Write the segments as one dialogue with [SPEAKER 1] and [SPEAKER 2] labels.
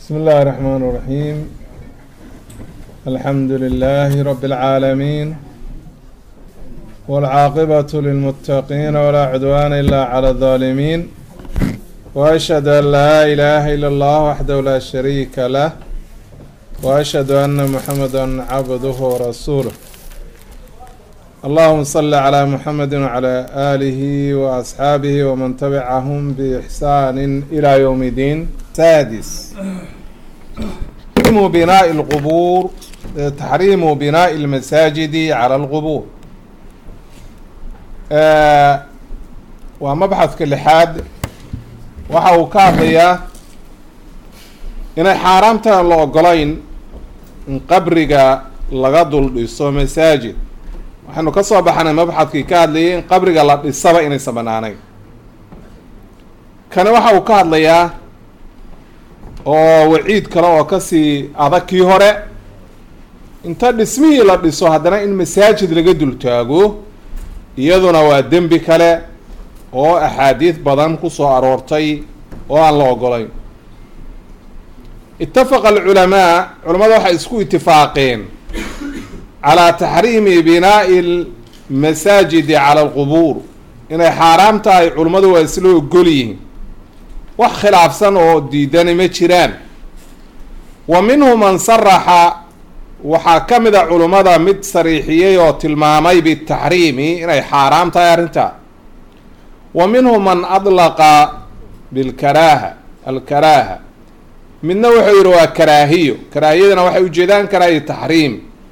[SPEAKER 1] بسم الله الرحمن الرحيم الحمد لله رب العالمين والعاقبة للمتقين ولا عدوان إلا على الظالمين وأشهد أن لا إله إلا الله وحده لا شريك له وأشهد أن محمدا عبده ورسوله اللهم صل على محمد وعلى آله وأصحابه ومن تبعهم بإحسان إلى يوم الدين سادس تحريم بناء القبور تحريم بناء المساجد على القبور آه waa mabxadka lixaad waxa uu ka hadlayaa inay xaaraamtaan la ogolayn in qabriga laga dul dhiso masaajid waxaynu ka soo baxnay mabxadkii ka hadlayay in qabriga la dhisaba inaysan banaanayn kani waxa uu ka hadlayaa oo waciid kale oo kasii adag kii hore inta dhismihii la dhiso haddana in masaajid laga dul taago iyaduna waa dembi kale oo axaadiid badan ku soo aroortay oo aan la ogolayn itafaqa alculamaa culamada waxay isku itifaaqeen calaa taxriimi binaa'i lmasaajidi cala alqubuur inay xaaraam tahay culummadu waa isla ogol yihiin wax khilaafsan oo diidani ma jiraan wa minhu man saraxa waxaa ka mid a culummada mid sariixiyey oo tilmaamay bitaxriimi inay xaaraam tahay arrintaa wa minhu man adlaqa bilkaraaha alkaraaha midna wuxuu yihi waa karaahiyo karaahiyadana waxay ujeedaan karaahiyo taxriim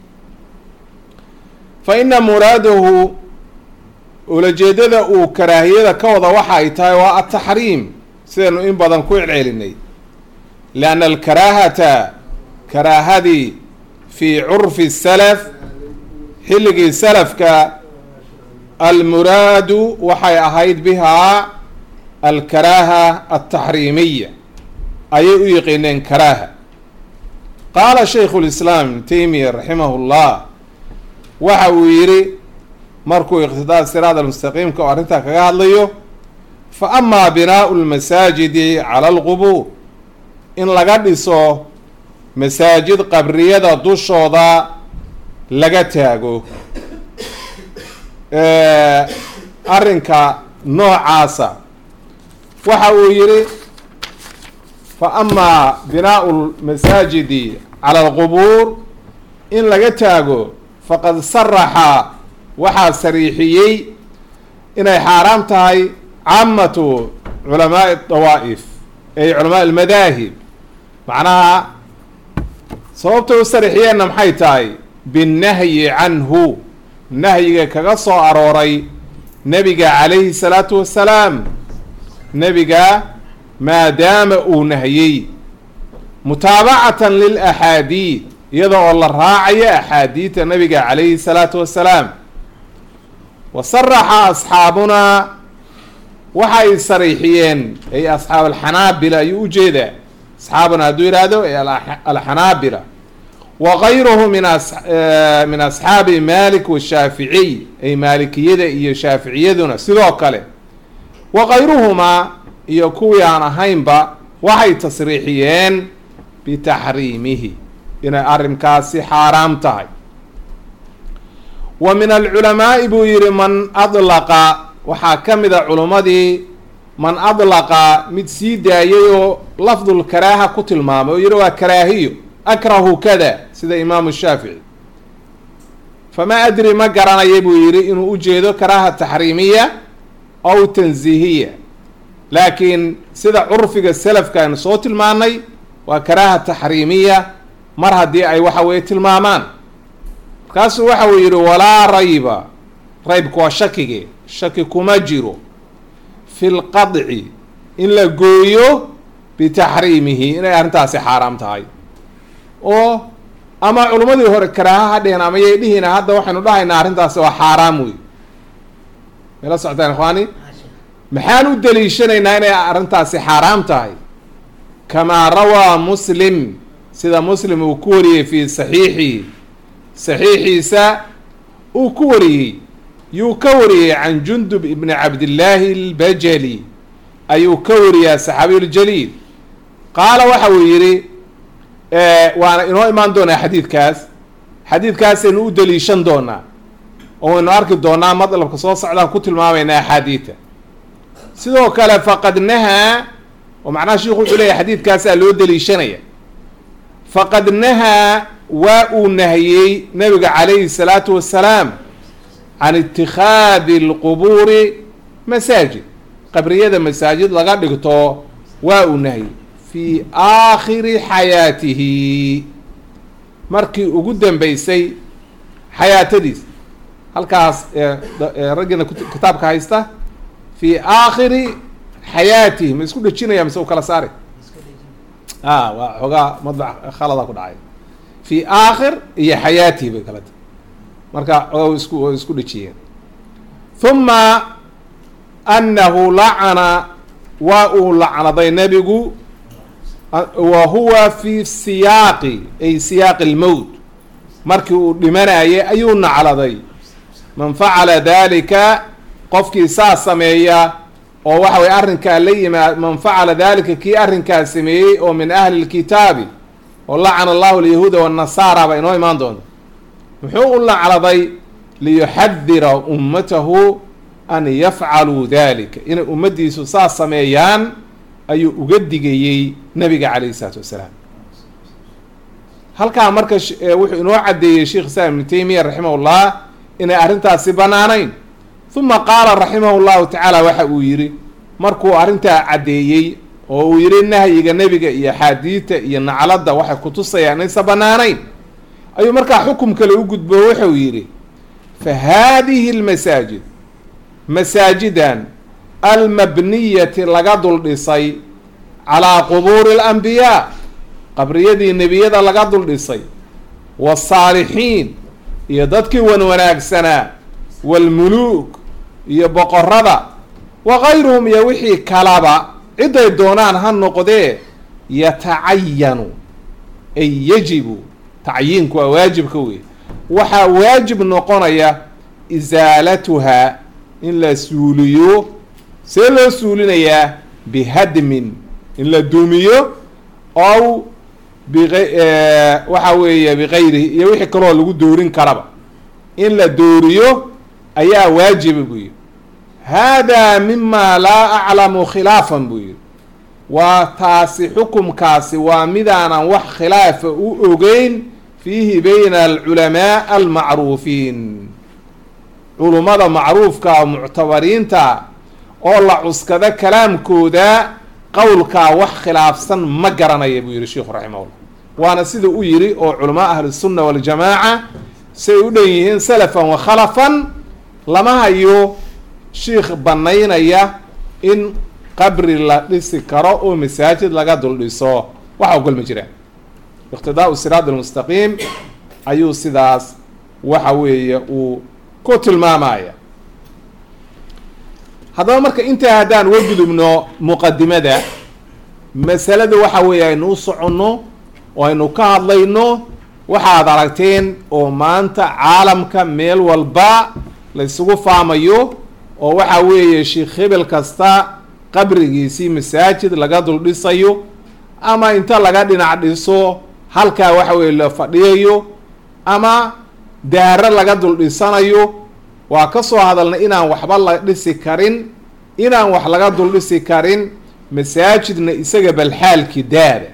[SPEAKER 1] fa ina muraadahu ulajeedada uu karaahiyada ka wada waxa ay tahay waa ataxriim sidaynu in badan ku celcelinay lianna alkaraahata karaahadii fii curfi salaf xilligii salafka almuraadu waxay ahayd bihaa alkaraaha altaxriimiya ayay u yiqiineen karaaha qaala shaykhu lislaam ibnu taymiya raximahu llah waxa uu yidhi markuu iqtidaa siraad almustaqiimka oo arrintaa kaga hadlayo fa amaa binaau lmasaajidi cala alqubuur in laga dhiso masaajid qabriyada dushooda laga taago arrinka noocaasa waxa uu yihi fa amaa binaau lmasaajidi cala alqubuur in laga taago faqad saraxa waxaa sariixiyey inay xaaraam tahay caamatu culamaai dawaa'if ay culamaa almadaahib macnaha sababtay u sariixiyeenna maxay tahay binnahyi canhu nahyiga kaga soo arooray nebiga calayhi salaatu wassalaam nebiga maadaama uu nahiyey mutaabacatan lilaxaadiid iyada oo la raacayo axaadiidta nabiga calayhi salaatu wassalaam wa saraxa asxaabunaa waxay sariixiyeen ay asxaab alxanaabila ayuu ujeedaa asxaabuna hadduu yidhaahdo ay alxanaabila wa gayruhu min min asxaabi malik washaaficiy ay maalikiyada iyo shaaficiyaduna sidoo kale wa gayruhumaa iyo kuwii aan ahaynba waxay tasriixiyeen bitaxriimihi inay arrinkaasi xaaraam tahay wa min alculamaa'i buu yihi man adlaqa waxaa ka mid a culummadii man adlaqa mid sii daayay oo lafdulkaraaha ku tilmaamay oo yihi waa karaahiyo akrahu kada sida imaamu shaafici famaa adri ma garanaya buu yihi inuu ujeedo karaaha taxriimiya aw tansiihiya laakiin sida curfiga selafka aynu soo tilmaanay waa karaaha taxriimiya mar haddii ay waxa weye tilmaamaan markaasuu waxa uu yihi walaa rayba raybku waa shakige shaki kuma jiro fi lqadci in la gooyo bitaxriimihi inay arrintaasi xaaraam tahay oo ama culummadii hore karaaha ha dheheen ama yay dhihina hadda waxaynu dhahaynaa arrintaasi waa xaaraam wey mayla socotaan ikhwaani maxaan u daliishanaynaa inay arrintaasi xaaraam tahay kamaa rawaa muslim sida muslim uu ku wariyey fii saxiixihi saxiixiisa uu ku wariyey yuu ka wariyey can jundub ibni cabdillaahi albajali ayuu ka wariyaa saxaabiyu ljaliil qaala waxa uu yidhi waana inoo imaan doonaa xadiidkaas xadiidkaasaynu u daliishan doonaa oo waynu arki doonaa madlabka soo socdaan ku tilmaamaynaa axaadiida sidoo kale faqad nahaa oo macnaha sheikhu wuxuu leeyahy xadiidkaasaa loo daliishanaya faqad nahaa waa uu nahiyey nabiga calayhi salaatu wassalaam can itikhaadi alqubuuri masaajid qabriyada masaajid laga dhigto waa uu nahiyey fi aakhiri xayaatihi markii ugu dambeysay xayaatadiis halkaas raggiina kitaabka haysta fi aakhiri xayaatihi ma isku dhejinaya mise u kala saari a waa xoogaa madbac khalada ku dhacay fi aakhir iyo xayaatihi bay kala tahay marka xoogaa isku way isku dhejiyeen huma annahu lacana waa uu lacnaday nebigu wa huwa fi siyaaqi ay siyaaqi almowt markii uu dhimanayay ayuu nacladay man facala dalika qofkii saa sameeya oo waxa weye arrinkaa la yimaad man facala dalika kii arrinkaa sameeyey oo min ahli lkitaabi oo lacana allahu alyahuuda wanasaara ba inoo imaan doonta muxuu u lacladay liyuxadira ummatahu an yafcaluu dalika inay ummaddiisu saa sameeyaan ayuu uga digayey nabiga calayhi isalaatu wassalaam halkaa marka wuxuu inoo caddeeyey sheikh islam ibnu taymiya raximahullah inay arrintaasi bannaanayn uma qaala raximahu llahu tacaala waxa uu yidhi markuu arrintaa caddeeyey oo uu yidhi nahyiga nebiga iyo axaadiidta iyo nacladda waxay kutusayaan inaysa bannaanayn ayuu markaa xukum kale u gudbo wuxuu yidhi fa haadihi lmasaajid masaajidan almabniyati laga dul dhisay calaa qubuuri alambiyaa qabriyadii nebiyada laga dul dhisay waasaalixiin iyo dadkii wan wanaagsanaa waalmuluuk iyo boqorada wa kayruhum iyo wixii kalaba ciday doonaan ha noqdee yatacayanu ay yajibu tacyiinku waa waajibka wey waxaa waajib noqonaya isaalatuhaa in la suuliyo see loo suulinayaa bihadmin in la duumiyo ow waxa weeye bikayrihi iyo wixii kaloo lagu doorin karaba in la dooriyo ayaa waajiba buu yihi haadaa mima laa aclamu khilaafan buu yihi waa taasi xukumkaasi waa midaanan wax khilaafa u ogeyn fiihi bayna alculamaa almacruufiin culummada macruufka muctabariinta oo la cuskado kalaamkooda qowlkaa wax khilaafsan ma garanaya buu yihi sheikhu raximahullah waana sida u yidhi oo culamaa ahlusunna waljamaaca say u dhan yihiin salafan wa khalafan lama hayo shiikh banaynaya in qabri la dhisi karo oo masaajid laga dul dhiso wax ogol ma jiraan iqtidaau siraat almustaqiim ayuu sidaas waxa weeye uu ku tilmaamaya haddaba marka intaa haddaan uga gudubno muqadimada masalada waxa weeye aynu u soconno oo aynu ka hadlayno waxaad aragteen oo maanta caalamka meel walba la isugu faamayo oo waxa weeye sheikh hebel kasta qabrigiisii masaajid laga dul dhisayo ama inta laga dhinac dhiso halkaa waxa weye la fadhiyayo ama daaro laga dul dhisanayo waa ka soo hadalnay inaan waxba la dhisi karin inaan wax laga dul dhisi karin masaajidna isaga balxaalki daada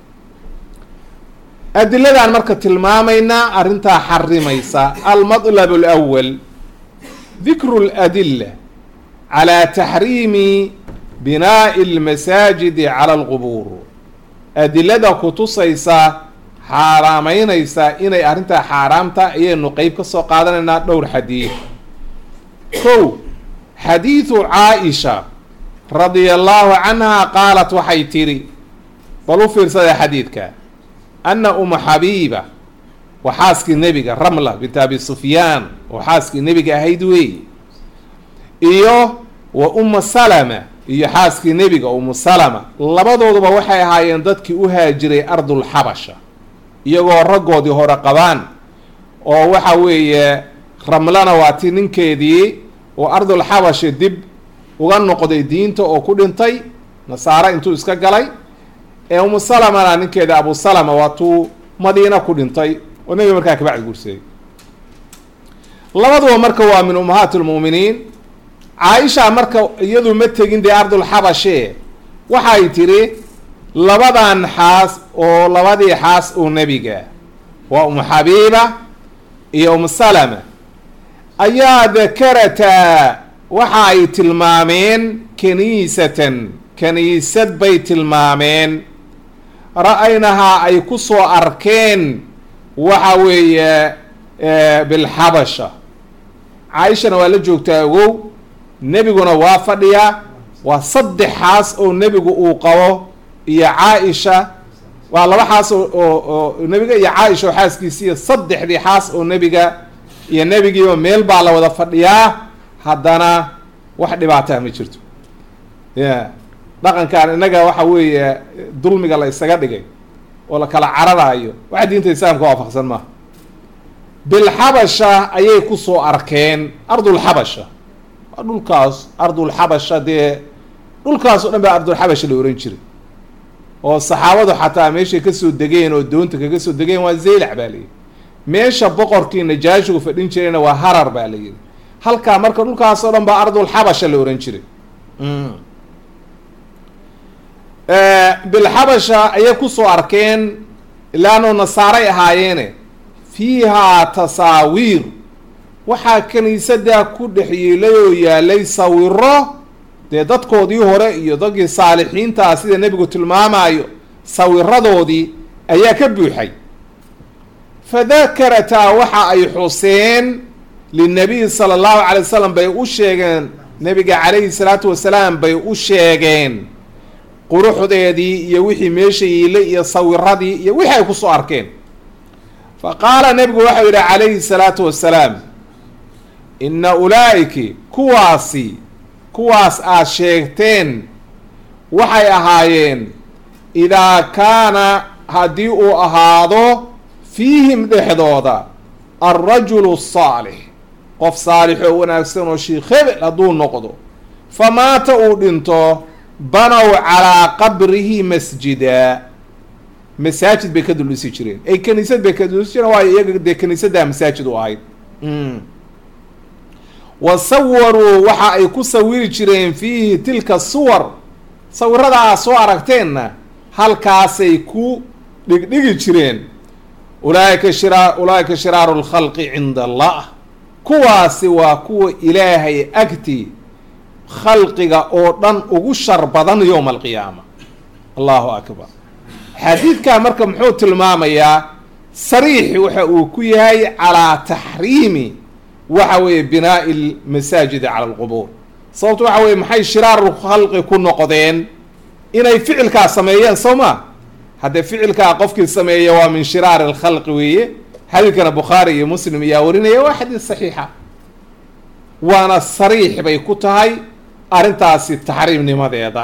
[SPEAKER 1] adiladan marka tilmaamaynaa arrintaa xarimaysa almadlab alawal dikru ladila calaa taxriimi binaa'i almasaajidi cala alqubuur adilada kutusaysa xaaraameynaysa inay arrintaa xaaraamta ayaynu qeyb ka soo qaadanaynaa dhowr xadiid kow xadiidu caa-isha radia allahu canha qaalat waxay tidhi bal u fiirsada xadiidka anna uma xabiiba waa xaaskii nebiga ramla bint abi sufyaan oo xaaskii nebiga ahayd weey iyo wa uma salama iyo xaaskii nebiga umu salama labadooduba waxay ahaayeen dadkii u haajiray ardul xabasha iyagoo raggoodii hore qabaan oo waxa weeye ramlana waa ti ninkeedii oo ardul xabasha dib uga noqday diinta oo ku dhintay nasaare intuu iska galay ee umu salamana ninkeeda abu salama waatuu madiina ku dhintay oo nebiga markaa kabacdi guursaday labaduba marka waa min ummahaati lmu'miniin caaisha marka iyadu ma tegin dee ardulxabashe waxay tidhi labadan xaas oo labadii xaas oo nebiga waa umu xabiiba iyo umu salama ayaa dakarataa waxa ay tilmaameen kaniisatan kaniisad bay tilmaameen ra-aynahaa ay ku soo arkeen waxa weeye bilxabasha caaishana waa la joogtaa ogow nebiguna waa fadhiyaa waa saddex xaas oo nebigu uu qabo iyo caa-isha waa laba xaas oo oo nebiga iyo caa-isha oo xaaskiisi iyo saddexdii xaas oo nebiga iyo nebigiiba meel baa la wada fadhiyaa haddana wax dhibaataa ma jirto ya dhaqankan innaga waxa weeye dulmiga la isaga dhigay oo la kala cararaayo waxa diinta islaamka waafaqsan maaha bilxabasha ayay kusoo arkeen ardulxabasha waa dhulkaas ardulxabasha dee dhulkaas o dhan baa ardulxabasha la ohan jiray oo saxaabadu xataa meeshay kasoo degeen oo doonta kaga soo degeen waa zeylac baa layidhi meesha boqorkii najaashigu fadhin jirayna waa harar baa la yidhi halkaa marka dhulkaas oo dhan baa ardulxabasha la ohan jiray bilxabasha ayay kusoo arkeen ilaano nasaaray ahaayeene fiihaa tasaawiir waxaa kaniisadaa ku dhex yeelay oo yaalay sawiro dee dadkoodii hore iyo dadkii saalixiintaa sida nebigu tilmaamayo sawiradoodii ayaa ka buuxay fadakarataa waxa ay xuseen linabiy sala allahu calay wasalam bay u sheegeen nebiga calayhi salaatu wasalaam bay u sheegeen quruxdeedii iyo wixii meesha yiilay iyo sawiradii iyo wixii ay kusoo arkeen fa qaala nebigu waxau yidhi calayhi salaatu wassalaam inna ulaa'iki kuwaasi kuwaas aad sheegteen waxay ahaayeen idaa kaana haddii uu ahaado fiihim dhexdooda alrajulu asaalix qof saalix oo wanaagsan oo sheikh hebel hadduu noqdo fa maata uu dhinto banow calaa qabrihi masjida masaajid bay ka dul dhisi jireen ay kaniisad bay ka dul dhisi jireen waayo iyaga dee kaniisaddaa masaajid u ahayd wa sawaruu waxa ay ku sawiri jireen fiihi tilka suwar sawirada aad soo aragteenna halkaasay ku dhigdhigi jireen ulaaika shira ulaaika shiraaru lkhalqi cinda allah kuwaasi waa kuwa ilaahay agti khalqiga oo dhan ugu shar badan yowma alqiyaama allahu akbar xadiidkaa marka muxuu tilmaamayaa sariix waxa uu ku yahay calaa taxriimi waxa weeye binaa'i lmasaajidi cala alqubuur sababto waxa weye maxay shiraaru khalqi ku noqdeen inay ficilkaa sameeyeen soo ma haddee ficilkaa qofkii sameeya waa min shiraari alkhalqi weeye xadiidkana bukhaari iyo muslim ayaa warinaya waa xadiid saxiixa waana sariix bay ku tahay arrintaasi taxriimnimadeeda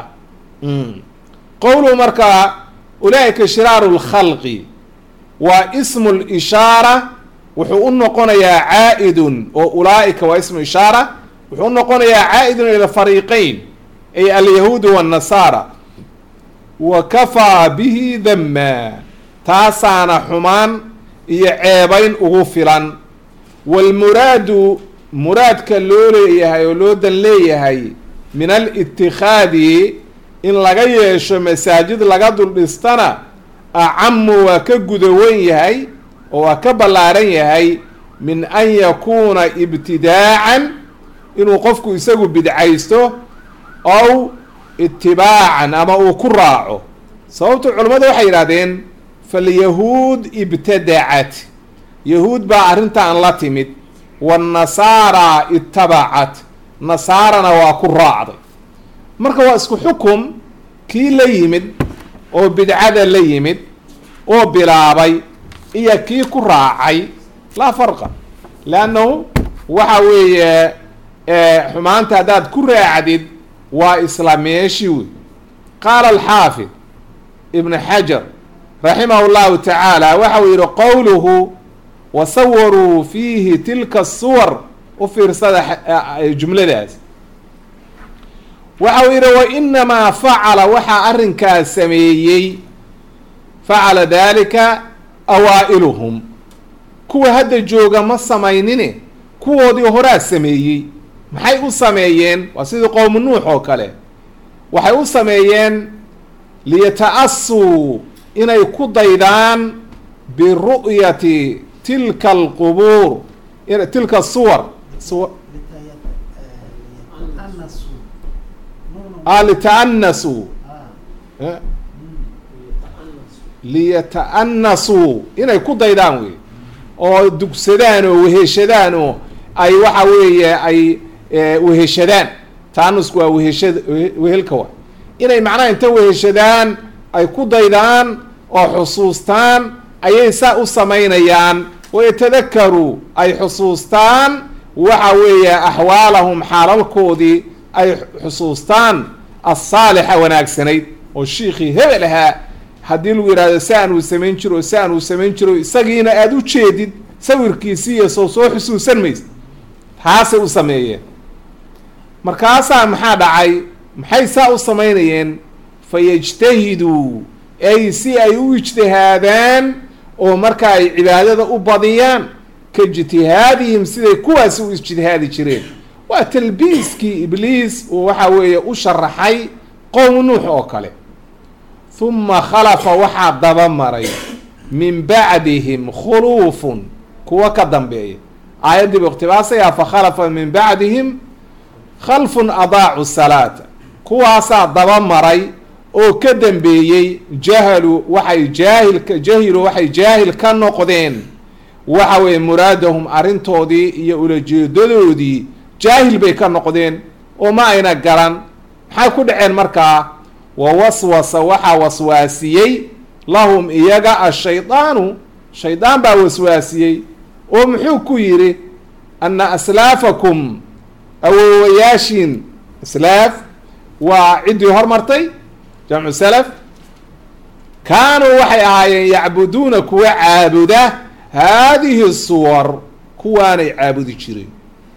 [SPEAKER 1] qowluhu markaa ulaa'ika shiraaru lkhalqi waa ismu lishaara wuxuu u noqonayaa caa'idun oo ulaa'ika waa ismu ishaara wuxuu u noqonayaa caa'idun ila fariiqeyn ay alyahuudu waannasaara wa kafaa bihi damma taasaana xumaan iyo ceebayn ugu filan waalmuraadu muraadka loo leeyahay oo loo dan leeyahay min alittikhaadi in laga yeesho masaajid laga dul dhistana acamu waa ka gudawan yahay oo waa ka ballaaran yahay min an yakuuna ibtidaacan inuu qofku isagu bidcaysto ow itibaacan ama uu ku raaco sababto culimmadu waxay yidhahdeen falyahuud ibtadacat yahuud baa arrintan la timid waannasaara itabacat nasaarana waa ku raacday marka waa isku xukum kii la yimid oo bidcada la yimid oo bilaabay iyo kii ku raacay laa farqa leannahu waxa weeye xumaanta haddaad ku raacdid waa isla meeshi wey qaala alxaafid ibn xajar raximah llahu tacaala waxa uu yihi qowluhu wasawaruu fiihi tilka suwar u fiirsada jumladaas waxa uu yihi wainamaa facala waxaa arrinkaas sameeyey facala dalika awaa'iluhum kuwa hadda jooga ma samaynine kuwoodii horaa sameeyey maxay u sameeyeen waa sidii qowmu nuux oo kale waxay u sameeyeen liyata-asuu inay ku daydaan biru'yati tilka alqubuur tilka suwar lita'anasuu liyata'anasuu inay ku daydaan wey oo dugsadaan oo weheshadaan oo ay waxa weeye ay weheshadaan taanusku waa weheshad wehelka wa inay macnaha inta weheshadaan ay ku daydaan oo xusuustaan ayay saa u samaynayaan wayatadakaru ay xusuustaan waxa weeye axwaalahum xaalalkoodii ay xusuustaan alsaalixa wanaagsanayd oo shiikhii hebel ahaa haddii lagu yidhahdo saan uu samayn jiro saan uu samayn jiro isagiina aada u jeedid sawirkiisii iyo soo soo xusuusan maysa taasay u sameeyeen markaasaa maxaa dhacay maxay saa u samaynayeen fa yajtahiduu ay si ay u ijtihaadaan oo marka ay cibaadada u badiyaan ka ijtihaadihim siday kuwaasi u ijtihaadi jireen waa talbiiskii ibliis uu waxa weeye u sharaxay qowm nuux oo kale huma khalafa waxaa daba maray min bacdihim khuluufun kuwa ka dambeeya aayaddiiba iqhtibaasayaa fa khalafa min bacdihim khalfun adaacu salaata kuwaasaa daba maray oo ka dambeeyey jahalu waxay jaahilka jahilu waxay jaahil ka noqdeen waxa weeye muraadahum arrintoodii iyo ulajeedadoodii jaahil bay ka noqdeen oo ma ayna garan maxay ku dhaceen markaa wa waswasa waxaa waswaasiyey lahum iyaga ashaydaanu shaydaan baa waswaasiyey oo muxuu ku yidhi anna aslaafakum awoowayaashiin aslaaf waa ciddii hormartay jamcu salaf kaanuu waxay ahaayeen yacbuduuna kuwa caabuda haadihi suwar kuwaanay caabudi jireen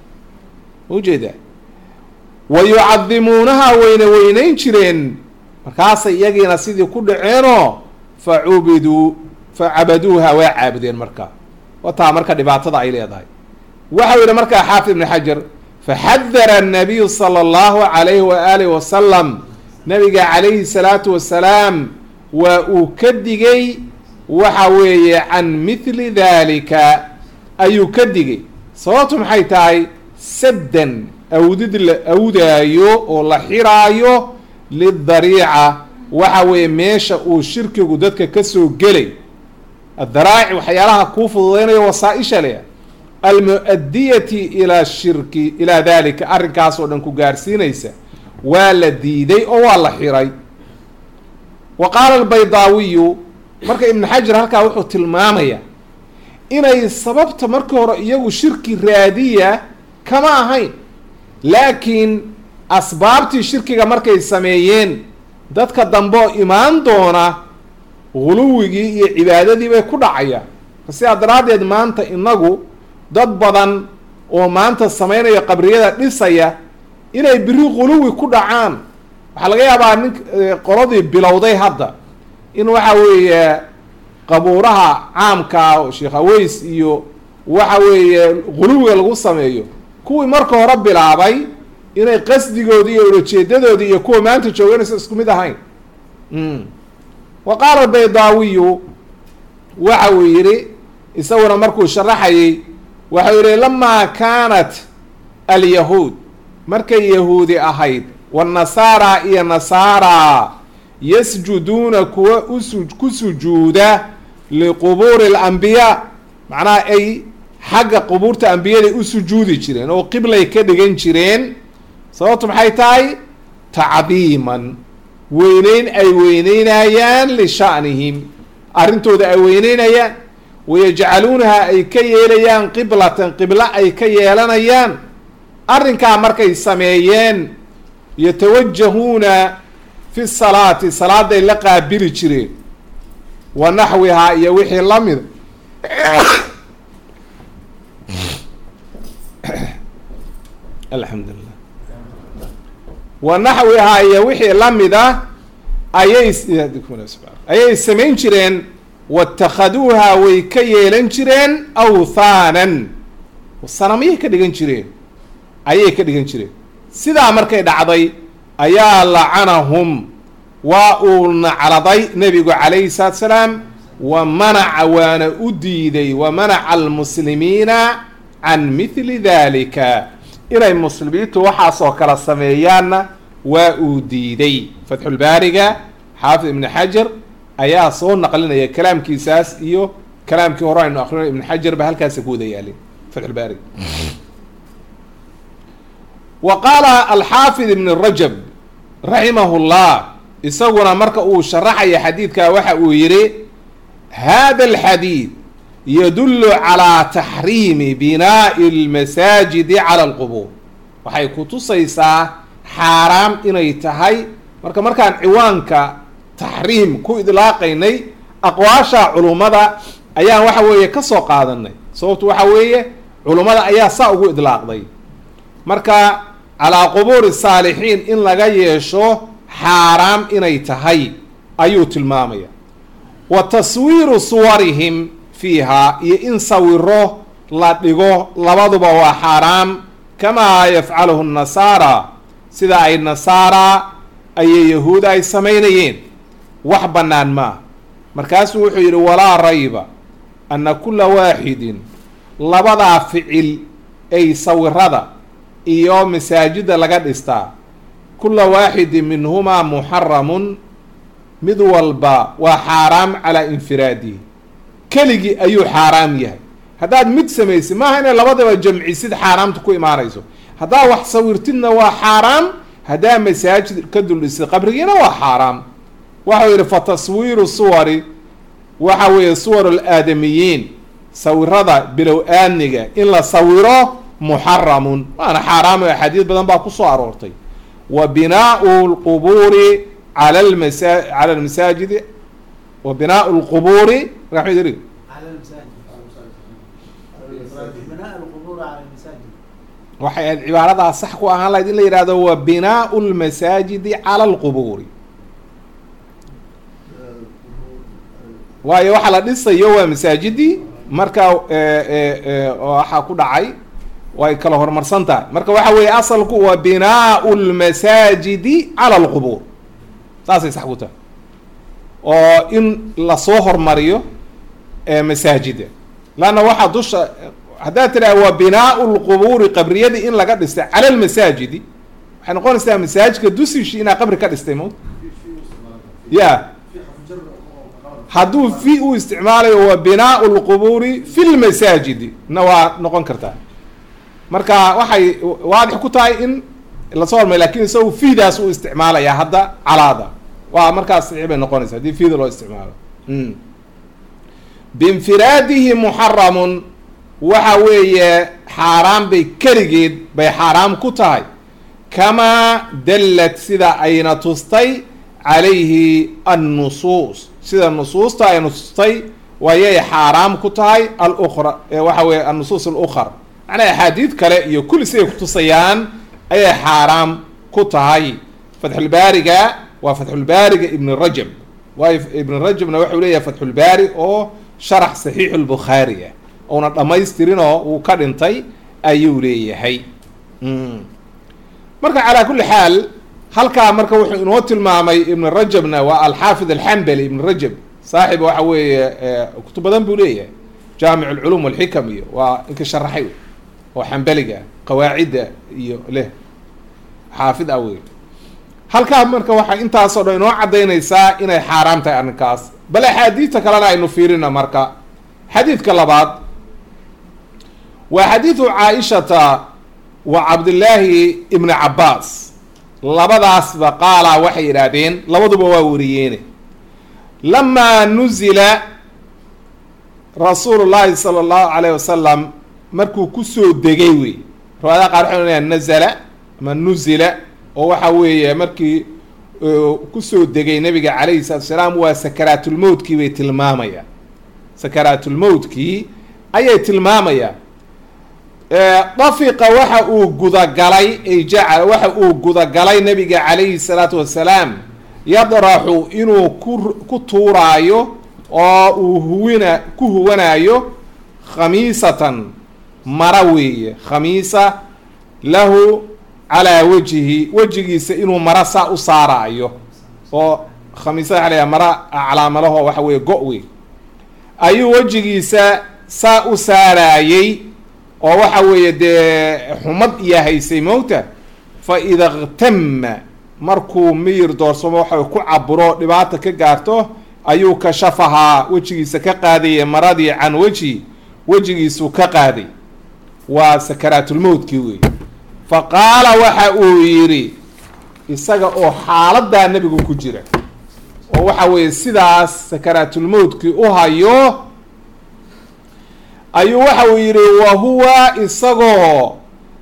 [SPEAKER 1] ujeeda wa yucadimuunaha wayna weynayn jireen markaasay iyagiina sidii ku dhaceenoo fa cubiduu fa cabaduuha waa caabudeen marka wataa marka dhibaatada ay leedahay waxau yidhi markaa xaafid ibn xajar faxadara annabiyu sala allahu calayhi waaalih wasalam nabiga calayhi salaatu wasalaam waa uu ka digay waxa weeye can mithli dalika ayuu ka digay sababtu maxay tahay saddan awdid la awdaayo oo la xiraayo lidariica waxa weeye meesha uu shirkigu dadka kasoo gelay adaraa'ic waxyaalaha kuu fududeynayo wasaa-isha leh almu-adiyati ilaa shirki ilaa dalika arrinkaas oo dhan ku gaarsiinaysa waa la diiday oo waa la xiray wa qaala albaydaawiyu marka ibnu xajar halkaa wuxuu tilmaamayaa inay sababta markii hore iyagu shirki raadiya kama ahayn laakiin asbaabtii shirkiga markay sameeyeen dadka dambe oo imaan doona guluwigii iyo cibaadadii bay ku dhacayaan sidaa daraaddeed maanta inagu dad badan oo maanta samaynayo qabriyada dhisaya inay biri guluwi ku dhacaan waxaa laga yaabaa nin qoladii bilowday hadda in waxa weeye qabuuraha caamka sheekh aweys iyo waxa weeye guluwiga lagu sameeyo kuwii marka hore bilaabay inay qasdigoodii iyo ulajeedadoodii iyo kuwa maanta jooganaysa isku mid ahayn wa qaala albaydaawiyu waxa uu yidhi isaguna markuu sharaxayay waxau yihi lamaa kaanat alyahuud markay yahuudi ahayd wanasaara iyo nasaara yasjuduuna kuwa usu ku sujuuda liqubuuri alambiyaa macnaha ay xagga qubuurta ambiyaday u sujuudi jireen oo qiblay ka dhigan jireen sababtu maxay tahay tacdiiman weyneyn ay weyneynayaan lisha'nihim arrintooda ay weyneynayaan wayajcaluunaha ay ka yeelayaan qiblatan qiblo ay ka yeelanayaan arrinkaa markay sameeyeen yatawajahuuna fi salaati salaaday la qaabili jireen wa naxwihaa iyo wixii la mida alxamdulilah wa naxwihaa iyo wixii la mida ayay ayay samayn jireen watakhaduuha way ka yeelan jireen awthaanan sanamyay ka dhigan jireen ayay ka dhigan jireen sidaa markay dhacday ayaa lacanahum waa uu nacladay nebigu calayhi salaatu salaam wa manaca waana u diiday wa manaca almuslimiina can mithli dalika inay muslimiintu waxaasoo kala sameeyaanna waa uu diiday fatxulbaariga xaafid ibni xajar ayaa soo naqlinaya kalaamkiisaas iyo kalaamkii hore aynu akrino ibn xajar ba halkaasa ku wada yaalin fatxulbaariga wa qaala alxaafid ibn rajab raximahu llah isaguna marka uu sharaxaya xadiidka waxa uu yihi hada alxadiid yadullu calaa taxriimi binaa'i almasaajidi cala alqubuur waxay kutusaysaa xaaraam inay tahay marka markaan ciwaanka taxriim ku idlaaqaynay aqwaasha culummada ayaan waxa weeye ka soo qaadanay sababtu waxa weeye culummada ayaa saa ugu idlaaqday marka calaa qubuuri saalixiin in laga yeesho xaaraam inay tahay ayuu tilmaamaya wa taswiiru suwarihim fiiha iyo in sawiro la dhigo labaduba waa xaaraam kamaa yafcaluhu nasaara sida ay nasaara ayay yahuuda ay samaynayeen wax bannaan maa markaasuu wuxuu yidhi walaa rayba anna kulla waaxidin labadaa ficil ay sawirada iyo masaajida laga dhistaa kulla waaxidin minhumaa muxaramun mid walba waa xaaraam calaa infiraadihi keligii ayuu xaaraam yahay haddaad mid samaysid maaha inay labadaba jamcisid xaaraamta ku imaanayso haddaa wax sawirtidna waa xaaraam haddaa masaajid ka duldhisid qabrigiina waa xaaraam waxau yidhi fa taswiiru suwari waxa weeye suwar alaadamiyiin sawirada bilow aadniga in la sawiro muxaramun waana xaaraam oo axaadiis badan baa kusoo aroortay wa binaau lqubuuri cala lmasa cala lmasaajidi wa binaau lqubuuri marka maxuu yidhi waxay ahayd cibaaradaa sax ku ahaan lahayd in la yihahdo wa binaau lmasaajidi cala alqubuuri waayo waxa la dhisayo waa masaajidii marka waxaa ku dhacay way kala horumarsan tahay marka waxa weeye asalku waa binaau lmasaajidi cala alqubuur saasay sax ku tahay oo in lasoo hormariyo masaajida lanna waxaa dusha haddaad tidhaha waa binaau lqubuuri qabriyadii in laga dhistay cala lmasaajidi waxay noqonaysaa masaajidka dusishi inaa qabri ka dhistay mot ya hadduu fi u isticmaalayo waa binaau lqubuuri fi lmasaajidi na waa noqon kartaa marka waxay waadix ku tahay in lasoo hormay lakin isagu fiidaas uu isticmaalaya hadda calaada waa markaas saxiix bay noqonaysa haddii fiida loo isticmaalo biinfiraadihi muxaramun waxa weeye xaaraam bay keligeed bay xaaraam ku tahay kamaa dallad sida ayna tustay calayhi annusuus sida nusuusta ayna tustay wayay xaaraam ku tahay alukra waxa weye annusuus alukar macnaa axaadiid kale iyo kulli siday kutusayaan ayay xaaraam ku tahay fatxulbaariga waa fatxulbaariga ibn rajab waayo ibn rajabna wuxuu leeyahay fatxulbaari oo sharax saxiixu lbukhaari ah ouna dhamaystirinoo uu ka dhintay ayuu leeyahay marka calaa kulli xaal halkaa marka wuxuu inoo tilmaamay ibn rajabna waa alxaafid alxambali ibn rajab saaxib waxa weeye kutub badan buu leeyahay jaamic alculum walxikam iyo waa inka sharaxay oo xambaliga qawaacidda iyo leh xaafid ah wey halkaa marka waxay intaasoo dhan inoo caddaynaysaa inay xaaraam tahay arrinkaas bal axaadiidta kalena aynu fiirina marka xadiidka labaad waa xadiidu caaishata wa cabdillaahi ibni cabbaas labadaasba qaalaa waxay yidhaahdeen labaduba waa wariyeene lamaa nuzila rasuulu llaahi sala allahu alayh wasalam markuu kusoo degay wey riwaayadaha qaar waxay ohanayaan nazala ama nuzila oo waxa weeye markii kusoo degay nabiga calayhi salatu salaam waa sakaraatulmowtkii bay tilmaamayaan sakaraatulmowtkii ayay tilmaamayaan dafiqa waxa uu gudagalay ay jacal waxa uu gudagalay nabiga calayhi salaatu wasalaam yadraxu inuu ku ku tuuraayo oo uu huwina ku huwanaayo khamiisatan mara weeye khamiisa lahu calaa wejhi wejigiisa inuu mara saa u saaraayo oo khamiisada waxa la mara calaamalaho waxa weeye go- wey ayuu wejigiisa saa u saaraayey oo waxa weeye dee xumad iyo haysay mowta fa ida ktama markuu miyir doorsamo waxa ku caburo dhibaata ka gaarto ayuu kashafahaa wejigiisa ka qaadaya maradii can wejhi wejigiisuu ka qaaday waa sakaraatulmowtkii wey fa qaala waxa uu yidhi isaga oo xaaladaa nebigu ku jira oo waxa weeye sidaas sakaraatulmowtkii u hayo ayuu waxa uu yidhi wa huwa isagoo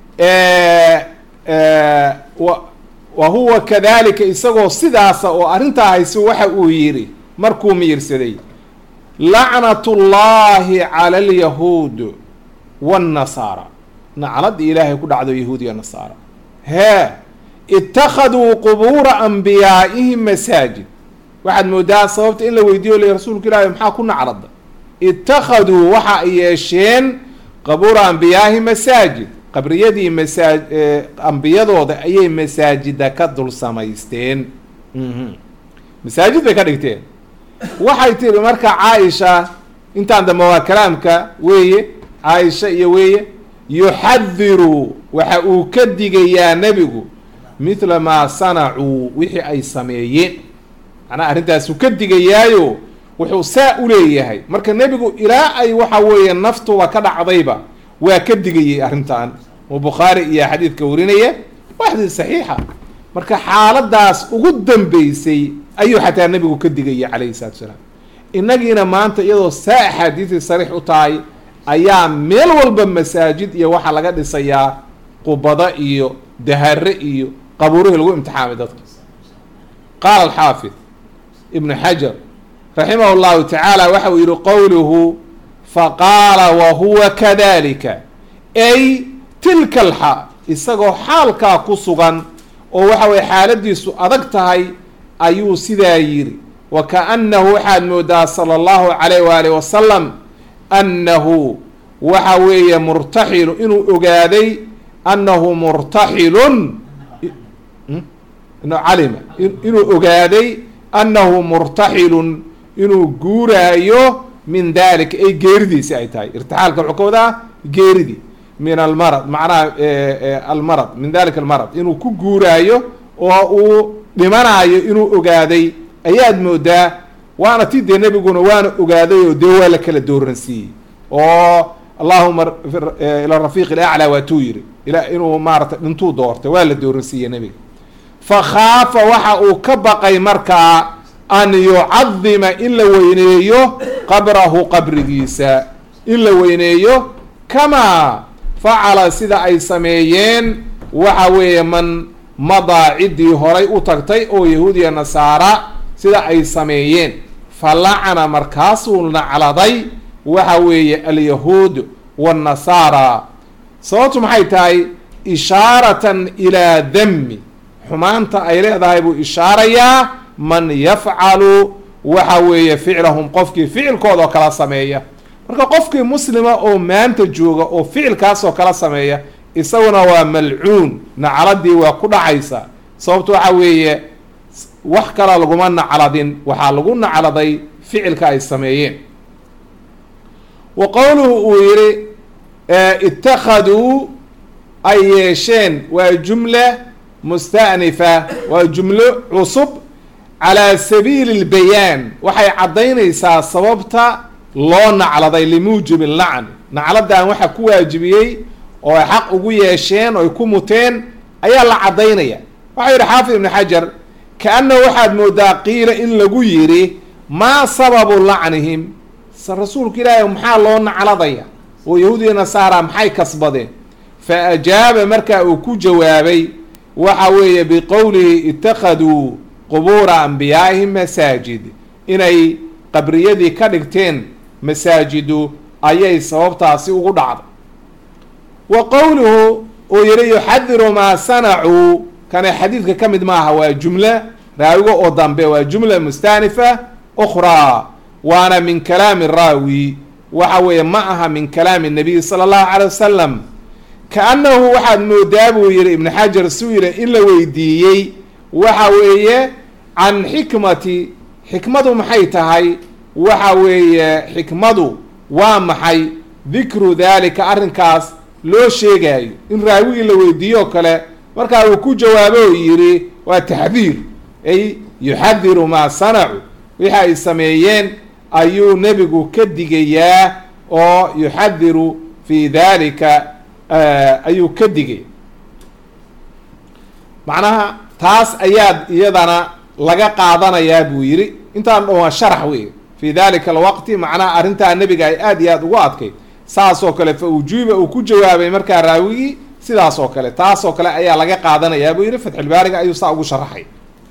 [SPEAKER 1] wa huwa kadalika isagoo sidaasa oo arrintaa hayso waxa uu yidhi markuu miyirsaday lacnatu llahi cala alyahuud waannasaara naclada ilaahay ku dhacdo yahuud iyo nasaara hee ittakhaduu qubuura anbiyaa'ihim masaajid waxaad moodaa sababta in la weydiiyo le rasuulka ilaahi maxaa ku naclada ittakhaduu waxa ay yeesheen qabuura anbiyaa'ihim masaajid qabriyadii masaa ambiyadooda ayay masaajida ka dul samaysteen masaajid bay ka dhigteen waxay tiri marka caaisha intaan dambe waa kalaamka weeye caaisha iyo weeye yuxadiru waxa uu ka digayaa nebigu mithla maa sanacuu wixii ay sameeyeen macnaha arrintaasuu ka digayaayo wuxuu saa u leeyahay marka nebigu ilaa ay waxa weeye naftuba ka dhacdayba waa ka digayay arrintan oo bukhaari iyo xadiidka warinaya waa xadiid saxiixa marka xaaladaas ugu dambeysay ayuu xataa nebigu ka digayay calayhi salatu salaam innagiina maanta iyadoo saa axaadiisii sariix u tahay ayaa meel walba masaajid iyo waxaa laga dhisayaa qubado iyo dahare iyo qabuurihii lagu imtixaamay dadka qaala alxaafid ibnu xajar raximah llahu tacaala waxa uu yihi qowluhu faqaala wa huwa kadalika ay tilka alxaal isagoo xaalkaa ku sugan oo waxa weye xaaladiisu adag tahay ayuu sidaa yidhi wa kaanahu waxaad moodaa sala allahu calayh waaalih wasalam annahu waxa weeye murtaxilu inuu ogaaday annahu murtaxilun calima inuu ogaaday annahu murtaxilun inuu guuraayo min dalika ay geeridiisi ay tahay irtixaalka wuxuu ka wadaa geeridii min almarad macnaha almarad min dalika almarad inuu ku guuraayo oo uu dhimanaayo inuu ogaaday ayaad moodaa waana ti dee nebiguna waana ogaaday oo dee waa la kala dooransiiyey oo allahuma ila rafiiq ilaclaa waatuu yiri ila inuu maaratay dhintuu doortay waa la dooransiiyey nebiga fa khaafa waxa uu ka baqay markaa an yucadima in la weyneeyo qabrahu qabrigiisa in la weyneeyo kamaa facala sida ay sameeyeen waxa weeye man madaa ciddii horay u tagtay oo yahuudiya nasaara sida ay sameeyeen fa lacana markaasuu nacladay waxa weeye alyahuud waannasaara sababtu maxay tahay ishaaratan ilaa dami xumaanta ay leedahay buu ishaarayaa man yafcalu waxa weeye ficlahum qofkii ficilkooda oo kala sameeya marka qofkii muslima oo maanta jooga oo ficilkaasoo kala sameeya isaguna waa malcuun nacladii waa ku dhacaysa sababto waxa weeye wax kala laguma nacladin waxaa lagu nacladay ficilka ay sameeyeen wa qowluhu uu yihi ittakhaduu ay yeesheen waa jumla musta'nifa waa jumlo cusub calaa sabiili lbayaan waxay caddaynaysaa sababta loo nacladay limuujibi lacn nacladan waxa ku waajibiyey oo ay xaq ugu yeesheen oo ay ku muteen ayaa la caddaynaya waxau yidhi xaafid ibnu xajar kaannahu waxaad moodaa qiila in lagu yidhi maa sababu lacnihim rasuulka ilaahi maxaa loo nacladaya oo yahuudiya nasaara maxay kasbadeen fa ajaaba markaa uu ku jawaabay waxa weeye biqowlihi ittakhaduu qubuura anbiyaa'ihim masaajid inay qabriyadii ka dhigteen masaajidu ayay sababtaasi ugu dhacday wa qowluhu uu yihi yuxadiru maa sanacuu kana xadiidka ka mid maaha waa jumla raawiga oo dambe waa jumla mustaanifa ukhraa waana min kalaami raawi waxa weeye ma aha min kalaami nabiy sala allahu calay wasalam kaannahu waxaad moodaa buu yihi ibnu xajar suu yihi in la weydiiyey waxa weeye can xikmati xikmadu maxay tahay waxa weeye xikmadu waa maxay dikru daalika arrinkaas loo sheegaayo in raawigii la weydiiyo o kale markaa uu ku jawaabo oo yidhi waa taxdiir ay yuxadiru maa sanacu wixi ay sameeyeen ayuu nebigu ka digayaa oo yuxadiru fi dalika ayuu ka digaya macnaha taas ayaad iyadana laga qaadanayaa buu yidhi intaan dhan waa sharax wey fi dalika alwaqti macnaha arrintaa nebiga ay aada iyo aada ugu adkayd saas oo kale fa ujuuba uu ku jawaabay markaa raawigii sidaas oo kale taas oo kale ayaa laga qaadanayaa buu yihi fatxulbaariga ayuu saa ugu sharaxay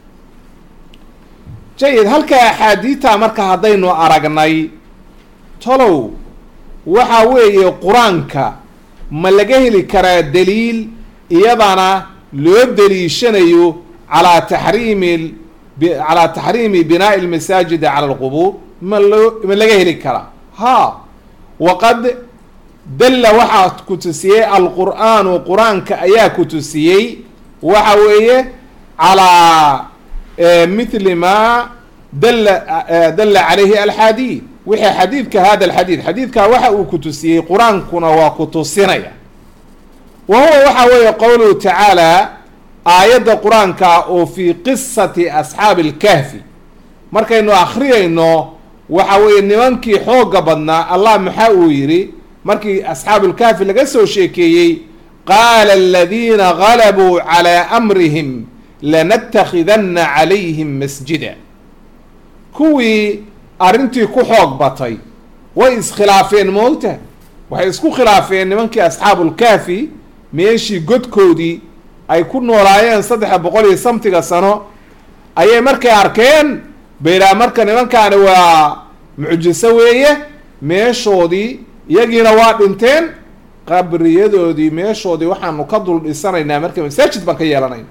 [SPEAKER 1] jayid halka axaadiidta marka haddaynu aragnay tolow waxa weeye qur-aanka ma laga heli karaa daliil iyadana loo daliishanayo calaa taxriimi calaa taxriimi binaa'i lmasaajidi cala alqubuur ma loo ma laga heli karaa ha waqad dalla waxaa ku tusiyey alqur'aanu qur-aanka ayaa ku tusiyey waxa weeye calaa mithli ma dalla dalla calayhi alxadiid wixii xadiidka hada alxadiid xadiidkaa waxa uu ku tusiyey qur-aankuna waa ku tusinaya wa huwa waxa weeye qowluhu tacaala aayadda qur-aanka oo fii qisati asxaabi alkahfi markaynu akhriyayno waxa weeye nimankii xoogga badnaa allah maxaa uu yidhi markii asxaabulkahfi laga soo sheekeeyey qaala aladiina galabuu calaa amrihim lanattakhidanna calayhim masjida kuwii arrintii ku xoog batay way iskhilaafeen moogta waxay isku khilaafeen nimankii asxaabulkahfi meeshii godkoodii ay ku noolaayeen saddexa boqol iyo samtiga sano ayay markay arkeen bayraa marka nimankaani waa mucjiso weeye meeshoodii iyagiina waa dhinteen qabriyadoodii meeshoodii waxaanu ka dul dhisanaynaa marka masaajid baan ka yeelanayna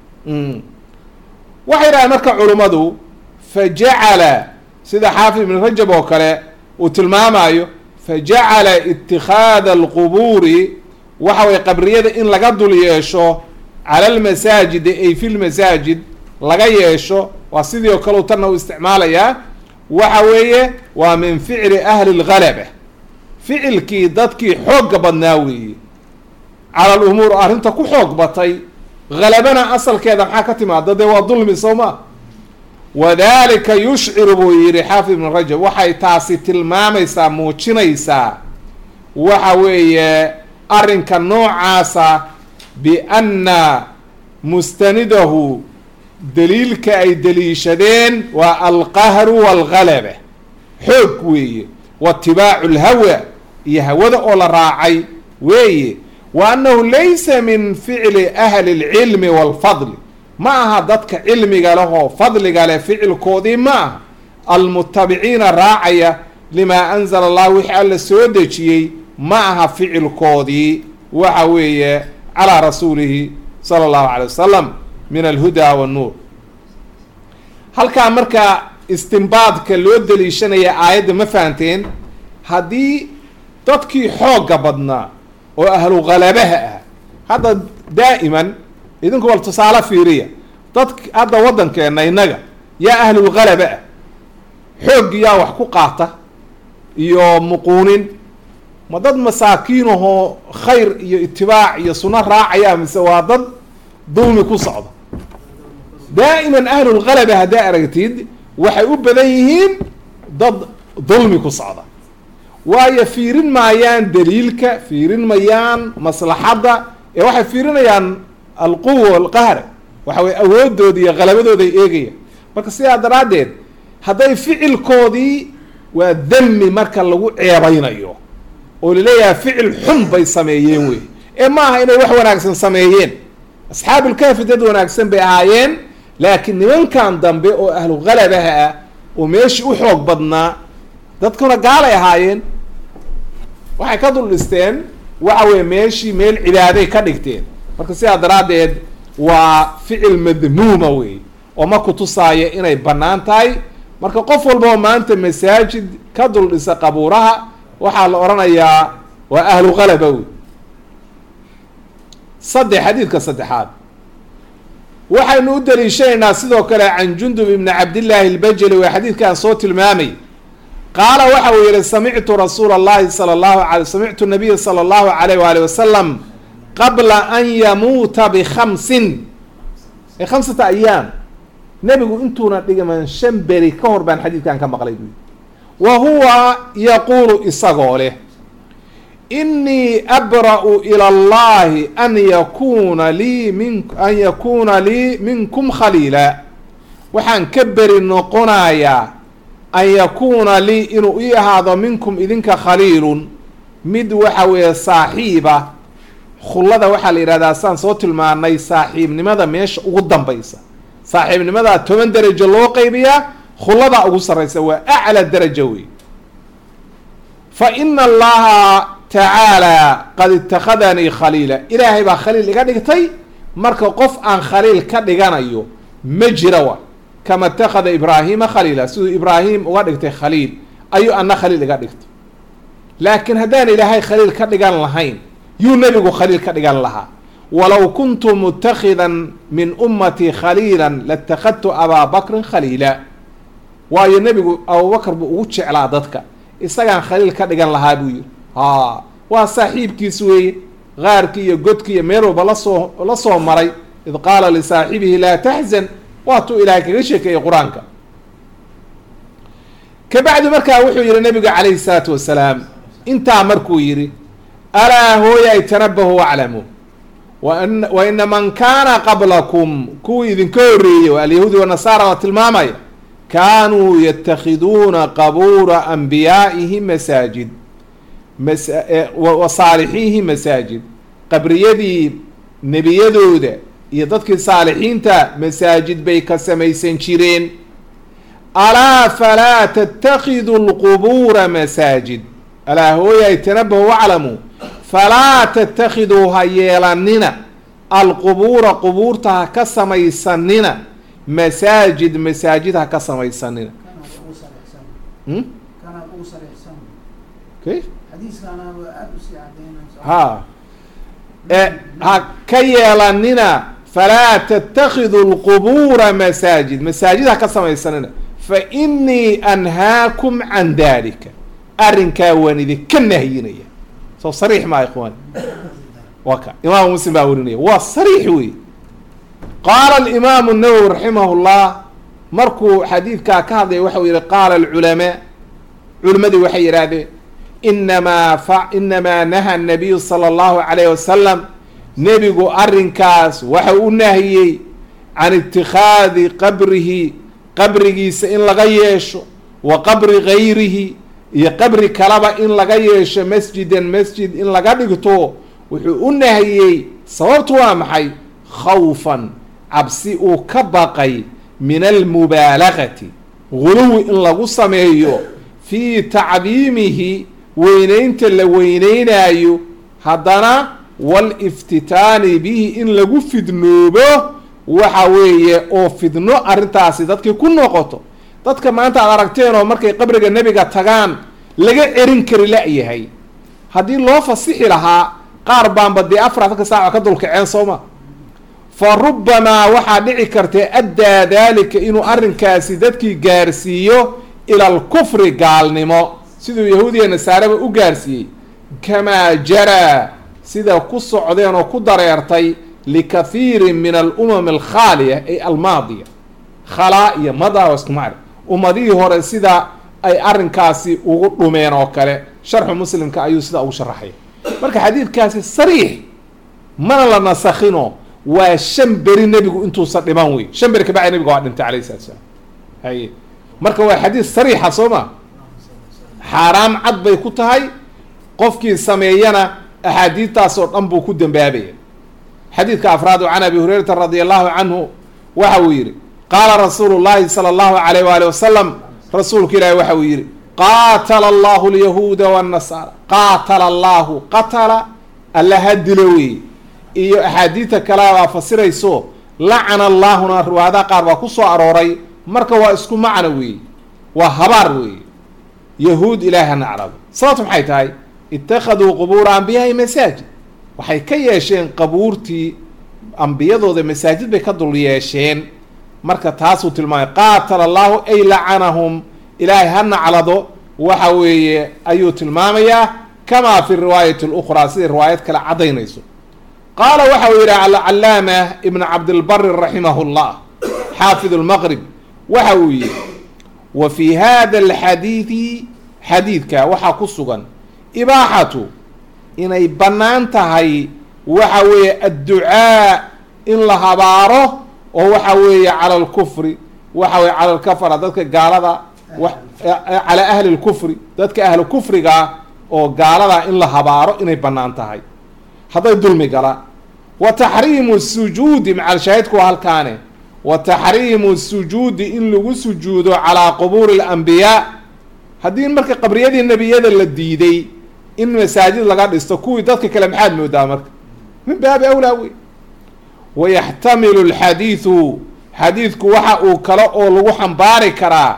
[SPEAKER 1] waxay dhahaen marka culummadu fa jacala sida xaafid ibn rajab oo kale uu tilmaamayo fa jacala itikhaada alqubuuri waxa weye qabriyada in laga dul yeesho cala almasaajidi ay fi lmasaajid laga yeesho waa sidii oo kale u tanna u isticmaalayaa waxa weeye waa min ficli ahli lgalaba ficilkii dadkii xoogga badnaa weeye cala lumuur arrinta ku xoog batay halabana asalkeeda maxaa ka timaada dee waa dulmi soo ma wadalika yushciru buu yihi xaafid ibn rajab waxay taasi tilmaamaysaa muujinaysaa waxa weeye arrinka noocaasa bianna mustanidahu daliilka ay daliishadeen waa alqahru walgalaba xoog weeye waatibaacu lhawa iyo hawada oo la raacay weeye wa annahu laysa min ficli ahli lcilmi walfadli ma aha dadka cilmiga leh oo fadliga leh ficilkoodii ma aha almutabiciina raacaya limaa anzala allah wixii alla soo dejiyey ma aha ficilkoodii waxa weeye calaa rasuulihi sala allahu calay wasalam min alhuda wannuur halkaa marka istimbaadka loo daliishanaya aayadda ma fahanteen haddii dadkii xoogga badnaa oo ahlu khalabaha ah hadda daa'iman idinku wal tusaale fiiriya dadk hadda waddankeena innaga yaa ahlulghalaba ah xooggi yaa wax ku qaata iyo muquunin ma dad masaakiin ahoo khayr iyo itibaac iyo sunno raacaya mise waa dad dulmi ku socda daa'iman ahlulghalaba haddaa aragtid waxay u badan yihiin dad dulmi ku socda waayo fiirin maayaan daliilka fiirin mayaan maslaxadda ee waxay fiirinayaan alquwa alqahra waxa weye awoodooda iyo qalabadooday eegayaan marka sidaa daraaddeed hadday ficilkoodii waa dami marka lagu ceebaynayo oo laleeyahay ficil xun bay sameeyeen wey ee ma aha inay wax wanaagsan sameeyeen asxaabulkaafi dad wanaagsan bay ahaayeen laakiin nimankan dambe oo ahlu khalabaha ah oo meeshii u xoog badnaa dadkuna gaalay ahaayeen waxay ka dul dhisteen waxa weye meeshii meel cibaaday ka dhigteen marka sidaa daraaddeed waa ficil madmuuma wey oo ma kutusaaya inay bannaan tahay marka qof walba oo maanta masaajid ka dul dhisa qabuuraha waxaa la odhanayaa waa ahlu qalaba wey saddex xadiidka saddexaad waxaynu u daliishanaynaa sidoo kale can jundub ibni cabdillaahi albajali waa xadiidkaan soo tilmaamay qaala waxa uu yihi samictu rasuula allahi sala allahu a samictu nabiya sala allahu alayh waali wasalam qabla an yamuuta bikhamsin ee khamsata ayaam nebigu intuuna dhigaman shan beri ka hor baan xadiidkan ka maqlay buyi wa huwa yaquulu isagoo leh inii abra'u ila allahi an yakuuna lii min an yakuuna lii minkum khaliila waxaan ka beri noqonayaa an yakuuna lii inuu ii ahaado minkum idinka khaliilun mid waxa weeye saaxiiba khullada waxaa la yidhahdaa saan soo tilmaanay saaxiibnimada meesha ugu dambaysa saaxiibnimadaa toban derajo loo qeybiyaa khulladaa ugu sarraysa waa aclaa daraja wey fa ina allaha tacaala qad ittakhadanii khaliila ilaahay baa khaliil iga dhigtay marka qof aan khaliil ka dhiganayo ma jira wa kama ittakhada ibraahima khaliila siduu ibraahim uga dhigtay khaliil ayuu ana khaliil iga dhigtay laakiin haddaan ilaahay khaliil ka dhigan lahayn yuu nebigu khaliil ka dhigan lahaa walow kuntu mutakhidan min ummatii khaliila latakhadtu abaa bakrin khaliila waayo nebigu abubakar buu ugu jeclaa dadka isagaan khaliil ka dhigan lahaa buu yihi ha waa saaxiibkiis weeye qaarkii iyo godkii iyo meel walba lasoo la soo maray id qaala lisaaxibihi laa taxzan waatuu ilaahay kaga sheekeeyey qur-aanka kabacdi markaa wuxuu yihi nabigu calayhi salaatu wasalaam intaa markuu yidhi alaa hooyay tanabahu waclamu wa ina man kaana qablakum kuwii idinka horreeyey oo alyahuudi wanasaara waa tilmaamaya kaanuu yatakhiduuna qabuura anbiyaa'ihim masaajid wa saalixiihi masaajid qabriyadii nebiyadooda iyo dadkii saalixiinta masaajid bay ka samaysan jireen alaa falaa tatakhidu lqubuura masaajid alaa hooyay tanabahu waclamu falaa tattakhiduu ha yeelanina alqubuura qubuurta ha ka samaysanina masaajid masaajid ha ka samaysanina kayf ha ha ka yeelanina falaa tatakhidu lqubuura masaajid masaajid ha ka samaysanina fa inii anhaakum can dalika arrinkaa waan idinka nahyinaya soo sariix maa ikhwaan wa ka imaamu muslim baa warinaya waa sariix wey qaala alimaamu nawowi raximah llah markuu xadiidkaa ka hadlaya waxau yihi qaala alculamaa culimadii waxay yidhaahdeen inamaa fa inamaa naha nabiyu sala allahu calayh wasalam nebigu arrinkaas waxa u nahiyey can itikhaadi qabrihi qabrigiisa in laga yeesho wa qabri gayrihi iyo qabri kalaba in laga yeesho masjidan masjid in laga dhigto wuxuu u nahiyey sababtu waa maxay khawfan cabsi uu ka baqay min almubaalagati guluwi in lagu sameeyo fii tacdiimihi weyneynta la weyneynaayo haddana waliftitaani bihi in lagu fidnoobo waxa weeye oo fidno arrintaasi dadkii ku noqoto dadka maanta aad aragteen oo markay qabriga nebiga tagaan laga cerin kari la-yahay haddii loo fasixi lahaa qaar baanba dee afartanka saaca ka dulkaceen sooma fa rubbamaa waxaa dhici karta addaa daalika inuu arrinkaasi dadkii gaarsiiyo ila alkufri gaalnimo siduu yahuudiya nasaareba u gaarsiiyey kamaa jaraa sida ku socdeen oo ku dareertay likathiirin min alumam alkhaaliya ay almaadiya khalaa iyo madaa isku macri ummadihii hore sida ay arrinkaasi ugu dhumeen oo kale sharxu muslimka ayuu sidaa ugu sharaxaya marka xadiidkaasi sariix mana la nasakhino waa shan beri nebigu intuusan dhiman wey shan beri kabacdi nebiga waa dhintay alayh salatu salaam haye marka waa xadiid sariixa soo ma xaaraam cad bay ku tahay qofkii sameeyana axaadiidtaas oo dhan buu ku dambaabaya xadiidka afraad can abi hurayrata radi allahu canhu waxa uu yihi qaala rasuulu llahi sala allahu alayh waali wasalam rasuulku ilaahi waxa uu yihi qaatala allahu lyahuuda wاnnasaara qaatala allahu qatala alla ha dilo wey iyo axaadiidta kalea baa fasirayso lacana allaahuna riwaayadaha qaar baa ku soo arooray marka waa isku macno weeye waa habaar weeye yahuud ilaahi ha naclado sababtu maxay tahay ittakhaduu qubuura ambiyaai masaajid waxay ka yeesheen qabuurtii ambiyadooda masaajid bay ka dul yeesheen marka taasuu tilmaamay qaatala allahu ay lacanahum ilaahay ha naclado waxa weeye ayuu tilmaamayaa kamaa fi riwaayati اlukhraa siday riwaayad kale caddaynayso qaala waxa uu yidhi alcalaama ibn cabdilbari raximah اllah xaafid اlmaqrib waxa uu yihi wa fi hada alxadiidi xadiidka waxaa ku sugan ibaaxatu inay bannaan tahay waxa weeye adducaa in la habaaro oo waxa weeye cala alkufri waxa weye cala alkafara dadka gaalada calaa ahli lkufri dadka ahlu kufriga oo gaalada in la habaaro inay bannaan tahay hadday dulmi galaan wa taxriimu sujuudi macalshaahidku waa halkaane wa taxriimu sujuudi in lagu sujuudo calaa qubuuri alambiyaa haddii marka qabriyadii nebiyada la diiday in masaajid laga dhisto kuwii dadka kale maxaad moodaa marka min baabi awlaa wey wayaxtamilu alxadiidu xadiidku waxa uu kale oo lagu xambaari karaa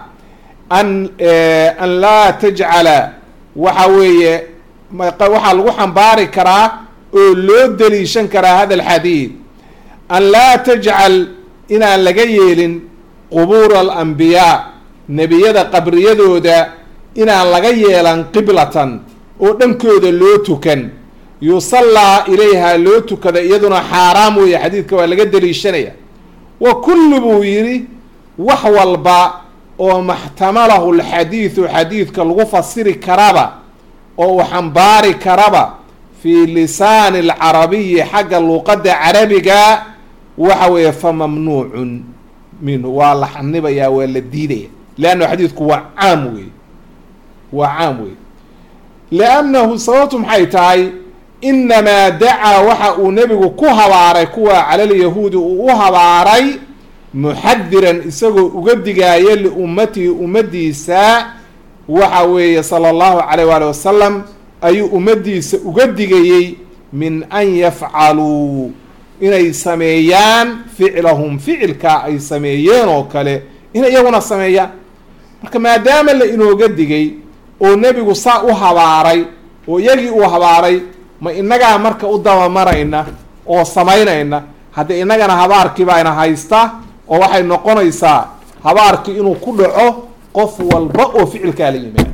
[SPEAKER 1] an an laa tajcala waxa weeye waxaa lagu xambaari karaa oo loo daliishan karaa hada alxadiid an laa tajcal inaan laga yeelin qubuura alambiyaa nebiyada qabriyadooda inaan laga yeelan qiblatan oo dhankooda loo tukan yusallaa ilayha loo tukada iyaduna xaaraam weeye xadiidka waa laga daliishanaya wa kullu buu yidhi wax walba oo maxtamalahu lxadiidu xadiidka lagu fasiri karaba oo uu xambaari karaba fii lisaani alcarabiyi xagga luuqadda carabiga waxa weeye fa mamnuucun minhu waa la xanibayaa waa la diidaya leanna xadiidku waa caam weeye waa caam weeye liannahu sababtu maxay tahay inamaa dacaa waxa uu nebigu ku habaaray kuwa calalyahuudi uu u habaaray muxadiran isagoo uga digaayo liummatihi ummadiisa waxa weeye sala allahu calayh waali wasalam ayuu ummadiisa uga digayey min an yafcaluu inay sameeyaan ficlahum ficilkaa ay sameeyeen oo kale inay iyaguna sameeyaan marka maadaama la inooga digay oo nebigu saa u habaaray oo iyagii uu habaaray ma inagaa marka u dabamarayna oo samaynayna haddii innagana habaarkii baayna haysta oo waxay noqonaysaa habaarkii inuu ku dhaco qof walba oo ficilkaa la yimaado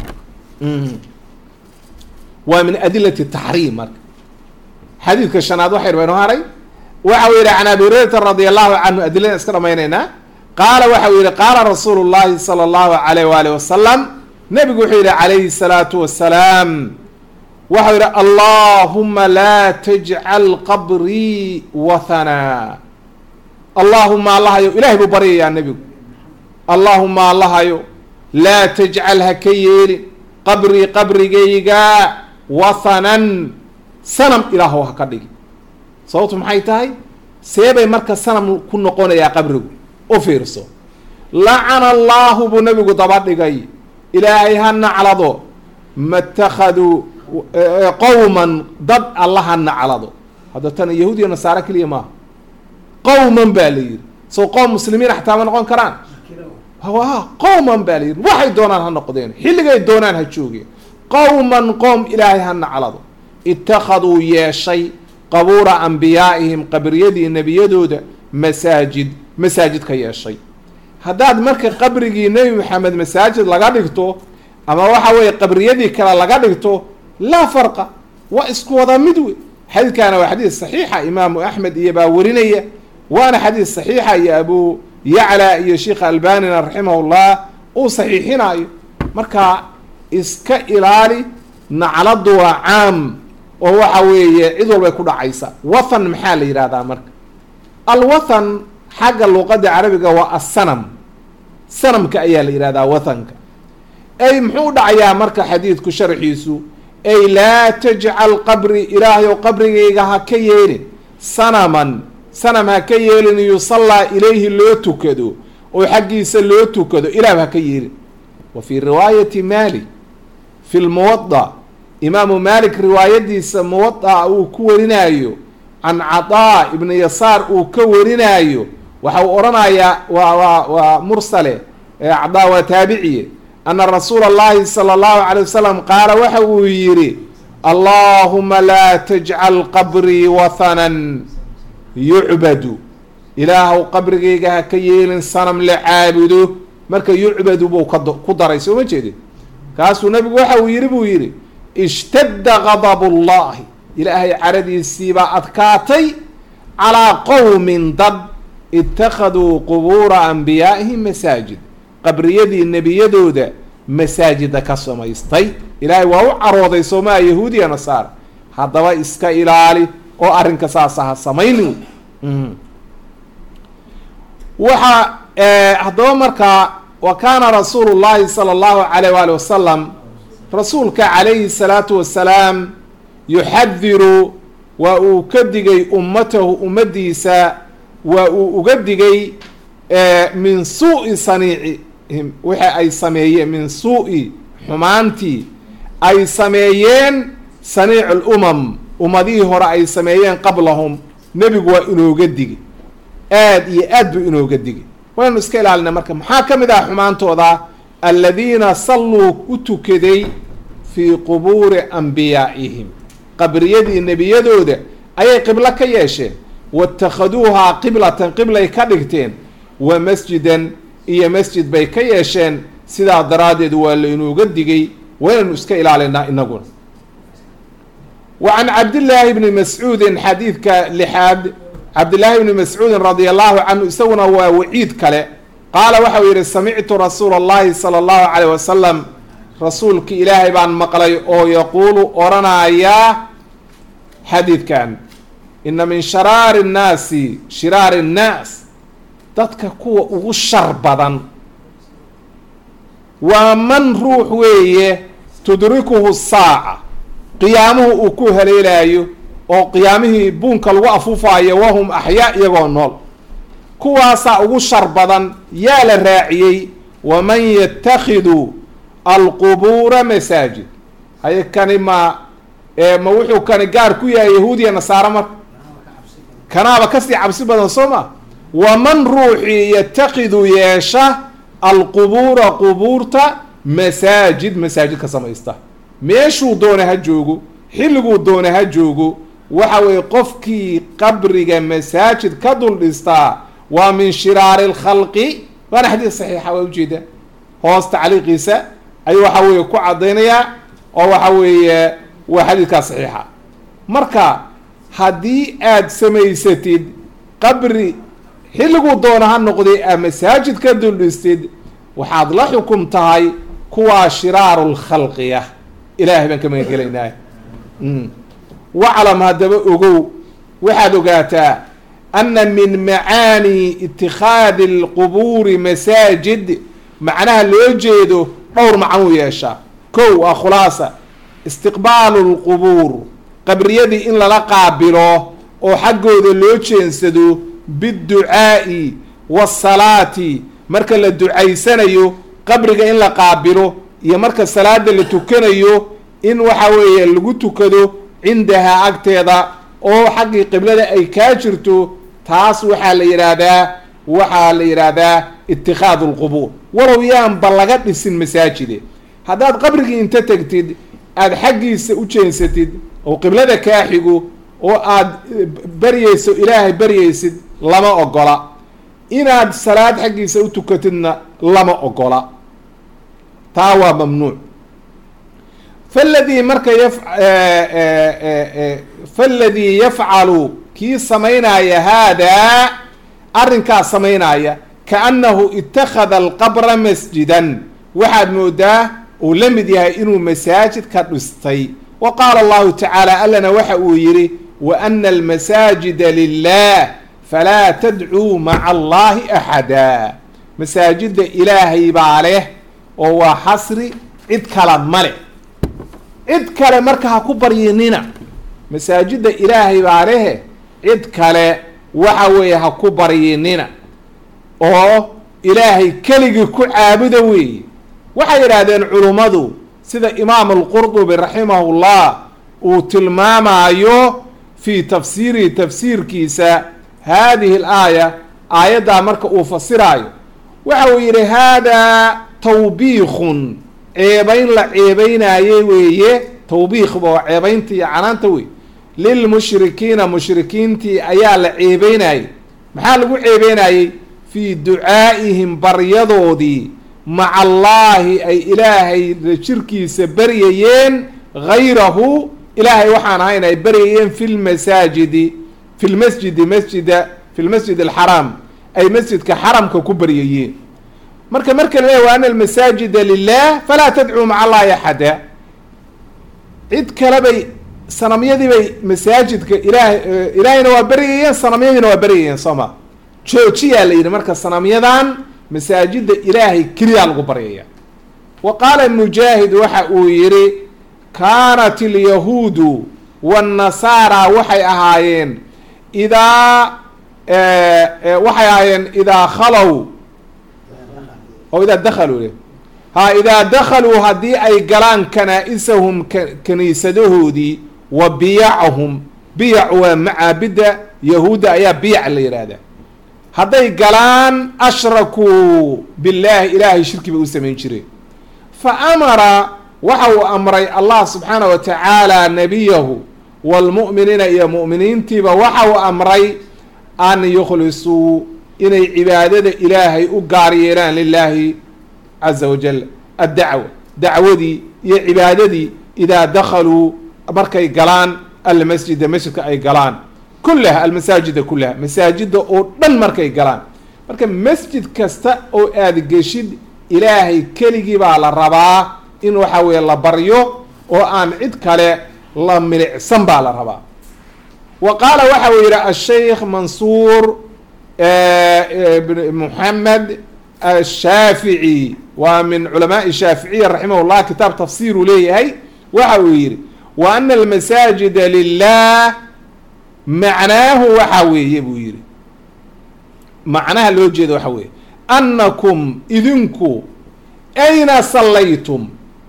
[SPEAKER 1] waa min adilati taxriim marka xadiidka shanaad waxay baynu haray waxa uu yihi can abi hurayrata radi allahu canhu adiladan iska dhamaynaynaa qaala waxa uu yihi qaala rasuulu llahi sala allahu alayh waali wasalam nebigu wuxuu yihi calayhi salaatu wasalaam waxau yidhi allahuma laa tajcal qabrii wathanaa allaahuma allahayo ilahay buu baryayaa nebigu allaahuma allahayo laa tajcal ha ka yeelin qabrii qabrigayga wathanan sanam ilaahow ha ka dhigi sababtu maxay tahay seebay marka sanam ku noqonayaa qabrigu u fiirso lacana allaahu buu nebigu daba dhigay ilaahay ha naclado matakhaduu qowman dad alla ha naclado hadda tan yahuud iyo nasaare keliya maaha qowman baa la yidhi soo qoom muslimiin xataa ma noqon karaan qowman baa la yidhi waxay doonaan ha noqdeen xilligay doonaan ha joogeen qowman qoom ilaahay ha naclado ittakhaduu yeeshay qabuura ambiyaa'ihim qabriyadii nebiyadooda masaajid masaajid ka yeeshay haddaad marka qabrigii nebi maxamed masaajid laga dhigto ama waxa weeye qabriyadii kale laga dhigto laa farqa waa isku wada mid wey xadiidkaana waa xadiis saxiixa imaamu axmed iyo baa warinaya waana xadiis saxiixa iyo abu yacla iyo sheikha albanina raximahullah uu saxiixinayo marka iska ilaali nacladu waa caam oo waxa weeye cid walbay ku dhacaysa wathan maxaa la yidhahdaa marka alwathan xagga luuqadda carabiga waa assanam sanamka ayaa la yidhahdaa wathanka ay muxuu dhacayaa marka xadiidku sharxiisu ay laa tajcal qabri ilaahay ow qabrigayga ha ka yeelin sanaman sanam ha ka yeelin yusallaa ilayhi loo tukado oo xaggiisa loo tukado ilaah ha ka yeelin wa fii riwaayati malik fi lmuwada imaamu malik riwaayadiisa muwada'a uu ku warinayo can cadaa ibni yasaar uu ka warinaayo waxa uu odhanayaa waa waa waa mursale cadaa waa taabiciye ana rasuula allahi sala allahu calay wasalam qaala waxa uu yidhi allaahuma laa tajcal qabrii wathanan yucbadu ilaahuw qabrigayga ha ka yeelin sanam la caabudo marka yucbadu buu ka ku daray soo ma jeedin kaasuu nabigu waxa uu yidhi buu yidhi ishtadda gadabu llahi ilaahay caradiisiibaa adkaatay calaa qowmin dad ittakhaduu qubuura anbiyaa'ihim masaajid qabriyadii nebiyadooda masaajida ka samaystay ilaahay waa u carooday soomaa yahuudiya nasaara haddaba iska ilaali oo arrinka saasa ha samaynin waxa haddaba markaa wa kaana rasuulu llahi sala allahu alayh waali wasalam rasuulka calayhi salaatu wasalaam yuxadiru waa uu ka digay ummatahu ummadiisa waa uu uga digay min suu'i saniicihim waxa ay sameeyeen min suu'i xumaantii ay sameeyeen saniic lumam ummadihii hore ay sameeyeen qablahum nebigu waa inooga digi aada iyo aad buu inooga digi waynu iska ilaalina marka maxaa ka mid ah xumaantooda aladiina salluu u tukaday fii qubuuri anbiyaa'ihim qabriyadii nebiyadooda ayay qiblo ka yeesheen watakhaduuhaa qiblatan qiblay ka dhigteen wa masjidan iyo masjid bay ka yeesheen sidaa daraaddeed waa laynooga digay waynaynu iska ilaalinaa inaguna wa can cabdillaahi bni mascuudin xadiidka lixaad cabdillaahi bni mascuudin radia allahu canhu isaguna waa waciid kale qaala waxa uu yihi samictu rasuula allahi sala allahu calayh wasalam rasuulki ilaahay baan maqlay oo yaquulu odhanayaa xadiidkan ina min sharaari nnaasi shiraari nnaas dadka kuwa ugu shar badan waa man ruux weeye tudrikuhu saaca qiyaamuhu uu ku haleelaayo oo qiyaamihii buunka lagu afuufaayo wahum axyaa iyagoo nool kuwaasaa ugu shar badan yaa la raaciyey waman yatakhidu alqubuura masaajid haye kani ma ma wuxuu kani gaar ku yahay yahuudiya nasaare marka kanaaba kasii cabsi badan soo ma waman ruuxii yatakidu yeesha alqubuura qubuurta masaajid masaajid ka samaysta meeshuu doona ha joogo xilliguu doona ha joogo waxa weeye qofkii qabriga masaajid ka dul dhistaa waa min shiraari alkhalqi waana xadiid saxiixa waa ujeeda hoos tacliiqiisa ayuu waxa weeye ku caddaynayaa oo waxa weeye waa xadiidkaa saxiixa marka haddii aad samaysatid qabri xilliguu doona ha noqday aa masaajid ka dul dhistid waxaad la xukum tahay kuwaa shiraaru lkhalqiya ilaahay baan ka magan gelaynaa waclam haddaba ogow waxaad ogaataa ana min macaani itikhaadi alqubuuri masaajid macnaha loo jeedo dhowr macnuu yeeshaa kow waa khulaasa istiqbaalu lqubuur qabriyadii in lala qaabilo oo xaggooda loo jeensado biducaa'i waasalaati marka la ducaysanayo qabriga in la qaabilo iyo marka salaada la tukanayo in waxa weeye lagu tukado cindahaa agteeda oo xaggii qiblada ay kaa jirto taas waxaa la yidhaahdaa waxaa la yidhaahdaa itikhaadu lqubuur walow yaanba laga dhisin masaajide haddaad qabrigii inta tegtid aada xaggiisa u jeensatid oo qiblada kaa xigo oo aad baryayso ilaahay baryaysid lama ogola inaad salaad xaggiisa u tukatidna lama ogola taa waa mamnuuc faladii marka yaf faladii yafcalu kii samaynaya haadaa arrinkaas samaynaya kaannahu ittakhada alqabra masjidan waxaad moodaa uu la mid yahay inuu masaajid ka dhistay wa qaala allahu tacaala allana waxa uu yidhi wa ana almasaajida lilah falaa tadcuu maca allahi axada masaajida ilaahay baa leh oo waa xasri cid kala ma leh cid kale marka ha ku baryinina masaajida ilaahay baa lehe cid kale waxa weeye ha ku baryinina oo ilaahay keligii ku caabuda weeye waxay yidhaahdeen culummadu sida imaam alqurdubi raximahullah uu tilmaamayo fii tafsiirihi tafsiirkiisa haadihi alaaya aayaddaa marka uu fasiraayo waxa uu yidhi haadaa tawbiikhun ceebayn la ceebaynaayey weeye tawbiikhba waa ceebaynta iyo canaanta wey lilmushrikiina mushrikiintii ayaa la ceebeynayey maxaa lagu ceebeynayey fii ducaa'ihim baryadoodii maca allaahi ay ilaahay la jirkiisa baryayeen gayrahu ilaahay waxaan ahayn ay baryayeen fi lmasaajidi fi lmasjidi masjida fi lmasjid alxaraam ay masjidka xaramka ku baryayeen marka marka la leeya wa ana almasaajida lilah falaa tadcuu maca allahi axada cid kale bay sanamyadii bay masaajidka ilaah ilaahayna waa baryayeen sanamyadiina waa baryayeen sooma joojiyaa la yidhi marka sanamyadan masaajida ilaahay keliyaa lagu baryaya wa qaala mujaahid waxa uu yidhi kaanat alyahuudu waannasaara waxay ahaayeen idaa waxay ahaayeen idaa khalow oo idaa dakhaluu ha idaa dakhaluu haddii ay galaan kanaa-isahum kaniisadahoodii wa biyacahum biyac waa macaabidda yahuudda ayaa biyac la yidhaahdaa hadday galaan ashrakuu billaahi ilaahay shirki bay u samayn jireen fa amara waxa uu amray allah subxaana wa tacaala nebiyahu waalmu'miniina iyo mu'miniintiiba waxa uu amray an yukhlisuu inay cibaadada ilaahay u gaar yeelaan lilaahi caza wajal addacwa dacwadii iyo cibaadadii idaa dakhaluu markay galaan almasjida masjidka ay galaan kullaha almasaajida kullaha masaajida oo dhan markay galaan marka masjid kasta oo aada geshid ilaahay keligii baa la rabaa in waxa weeye la baryo oo aan cid kale la milicsan baa la rabaa wa qaala waxa uu yidhi asheikh mansuur moxamed ashaafici waa min culamaai shaaficiya raximah llah kitaab tafsir uu leeyahay waxa uu yidhi wa ana almasaajida lilah macnaahu waxa weeye buu yidhi macnaha loo jeeda waxa weeye annakum idinku ayna sallaytum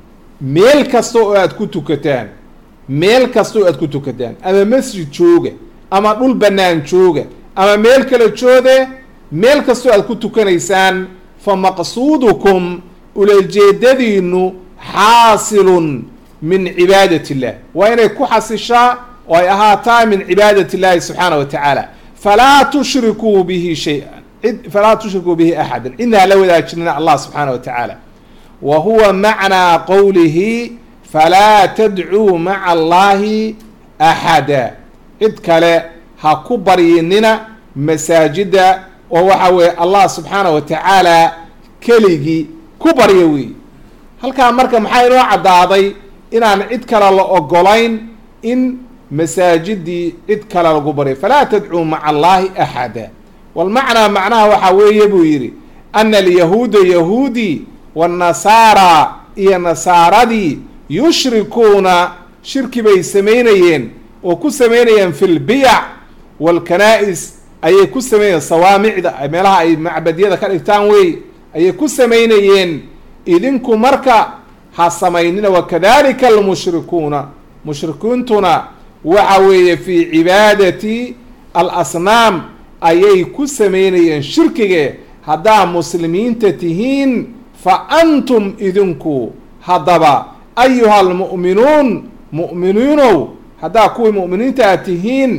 [SPEAKER 1] meel kasta oo aada ku tukataan meel kasta oo aada ku tukataan ama masjid jooga ama dhul bannaan jooga ama meel kale joode meel kastoo aada ku tukanaysaan fa maqsuudukum ulajeedadiinu xaasilun min cibaadat illah waa inay ku xasishaa oo ay ahaataa min cibaadat illahi subxaana wa tacaala falaa tushrikuu bihi shay-an cid falaa tushrikuu bihi axadan cidna hala wadaajinina allah subxaana wa tacaala wa huwa macnaa qowlihi falaa tadcuu maca allahi axada cid kale ha ku baryinina masaajida oo waxa weeye allah subxaana wa tacaala keligii ku baryo wey halkaa marka maxaa inoo caddaaday inaan cid kale la ogolayn in masaajidii cid kale lagu baryo falaa tadcuu maca allahi axada walmacnaa macnaha waxaa weeye buu yidhi ana alyahuuda yahuudi waannasaara iyo nasaaradii yushrikuuna shirki bay samaynayeen oo ku samaynayeen fi lbiyac waalkanaa-is ayay ku samaynayeen sawaamicda meelaha ay macbadyada ka dhigtaan wey ayay ku samaynayeen idinku marka ha samaynina wakadalika almushrikuuna mushrikiintuna waxa weeye fii cibaadati alasnaam ayay ku samaynayeen shirkige haddaa muslimiinta tihiin fa antum idinku haddaba ayuha almu'minuun mu'miniinow haddaa kuwii mu'miniinta aad tihiin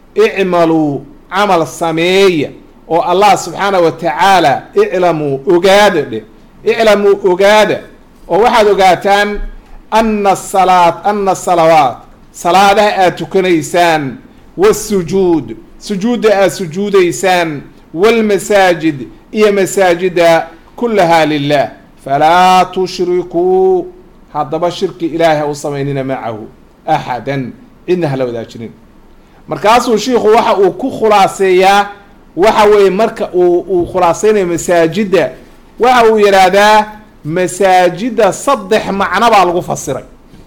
[SPEAKER 1] icmaluu camal sameeya oo allah subxaana wa tacaala iclamuu ogaada dheh iclamuu ogaada oo waxaad ogaataan ana salaat ana salawaat salaadaha aad tukanaysaan wasujuud sujuudda aad sujuudaysaan waalmasaajid iyo masaajida kullahaa lilah falaa tushrikuu haddaba shirki ilaahay ha u samaynina macahu axadan cidna hala wadaajinin markaasuu shiikhu waxa uu ku khulaaseeyaa waxa weeye marka uu uu khulaaseynayo masaajidda waxa uu yidhaahdaa masaajidda saddex macno baa lagu fasiray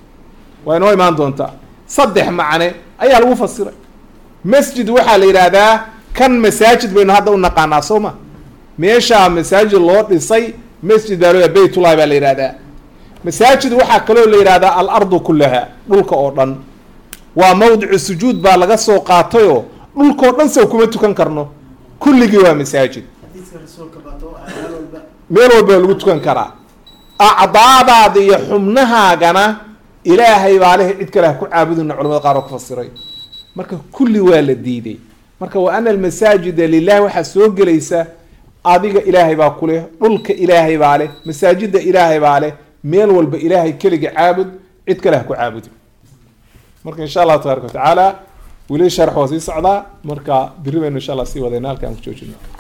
[SPEAKER 1] waa inoo imaan doontaa saddex macne ayaa lagu fasiray masjid waxaa la yidhaahdaa kan masaajid baynu hadda u naqaanaa soo ma meeshaa masaajid loo dhisay masjid baa loo baytullahi baa la yidhahdaa masaajid waxaa kaloo la yidhahdaa alardu kullaha dhulka oo dhan waa mawdicu sujuud baa laga soo qaatayoo dhulkoo dhan saw kuma tukan karno kulligii waa masaajid
[SPEAKER 2] xadiiska rasuulka bato meel walba
[SPEAKER 1] meel walba lagu tukan karaa acdaadaada iyo xubnahaagana ilaahay baa leh cid kale ha ku caabudina culamada qaar oo ku fasiray marka kulli waa la diiday marka wa ana almasaajida lilahi waxaa soo gelaysa adiga ilaahay baa ku leh dhulka ilaahay baa leh masaajida ilaahay baa leh meel walba ilaahay keliga caabud cid kale ha ku caabudi marka insha allahu tabaaraka watacaala weli sharx waa sii socdaa marka biri baynu insha allah sii wadayna halkaan ku joojina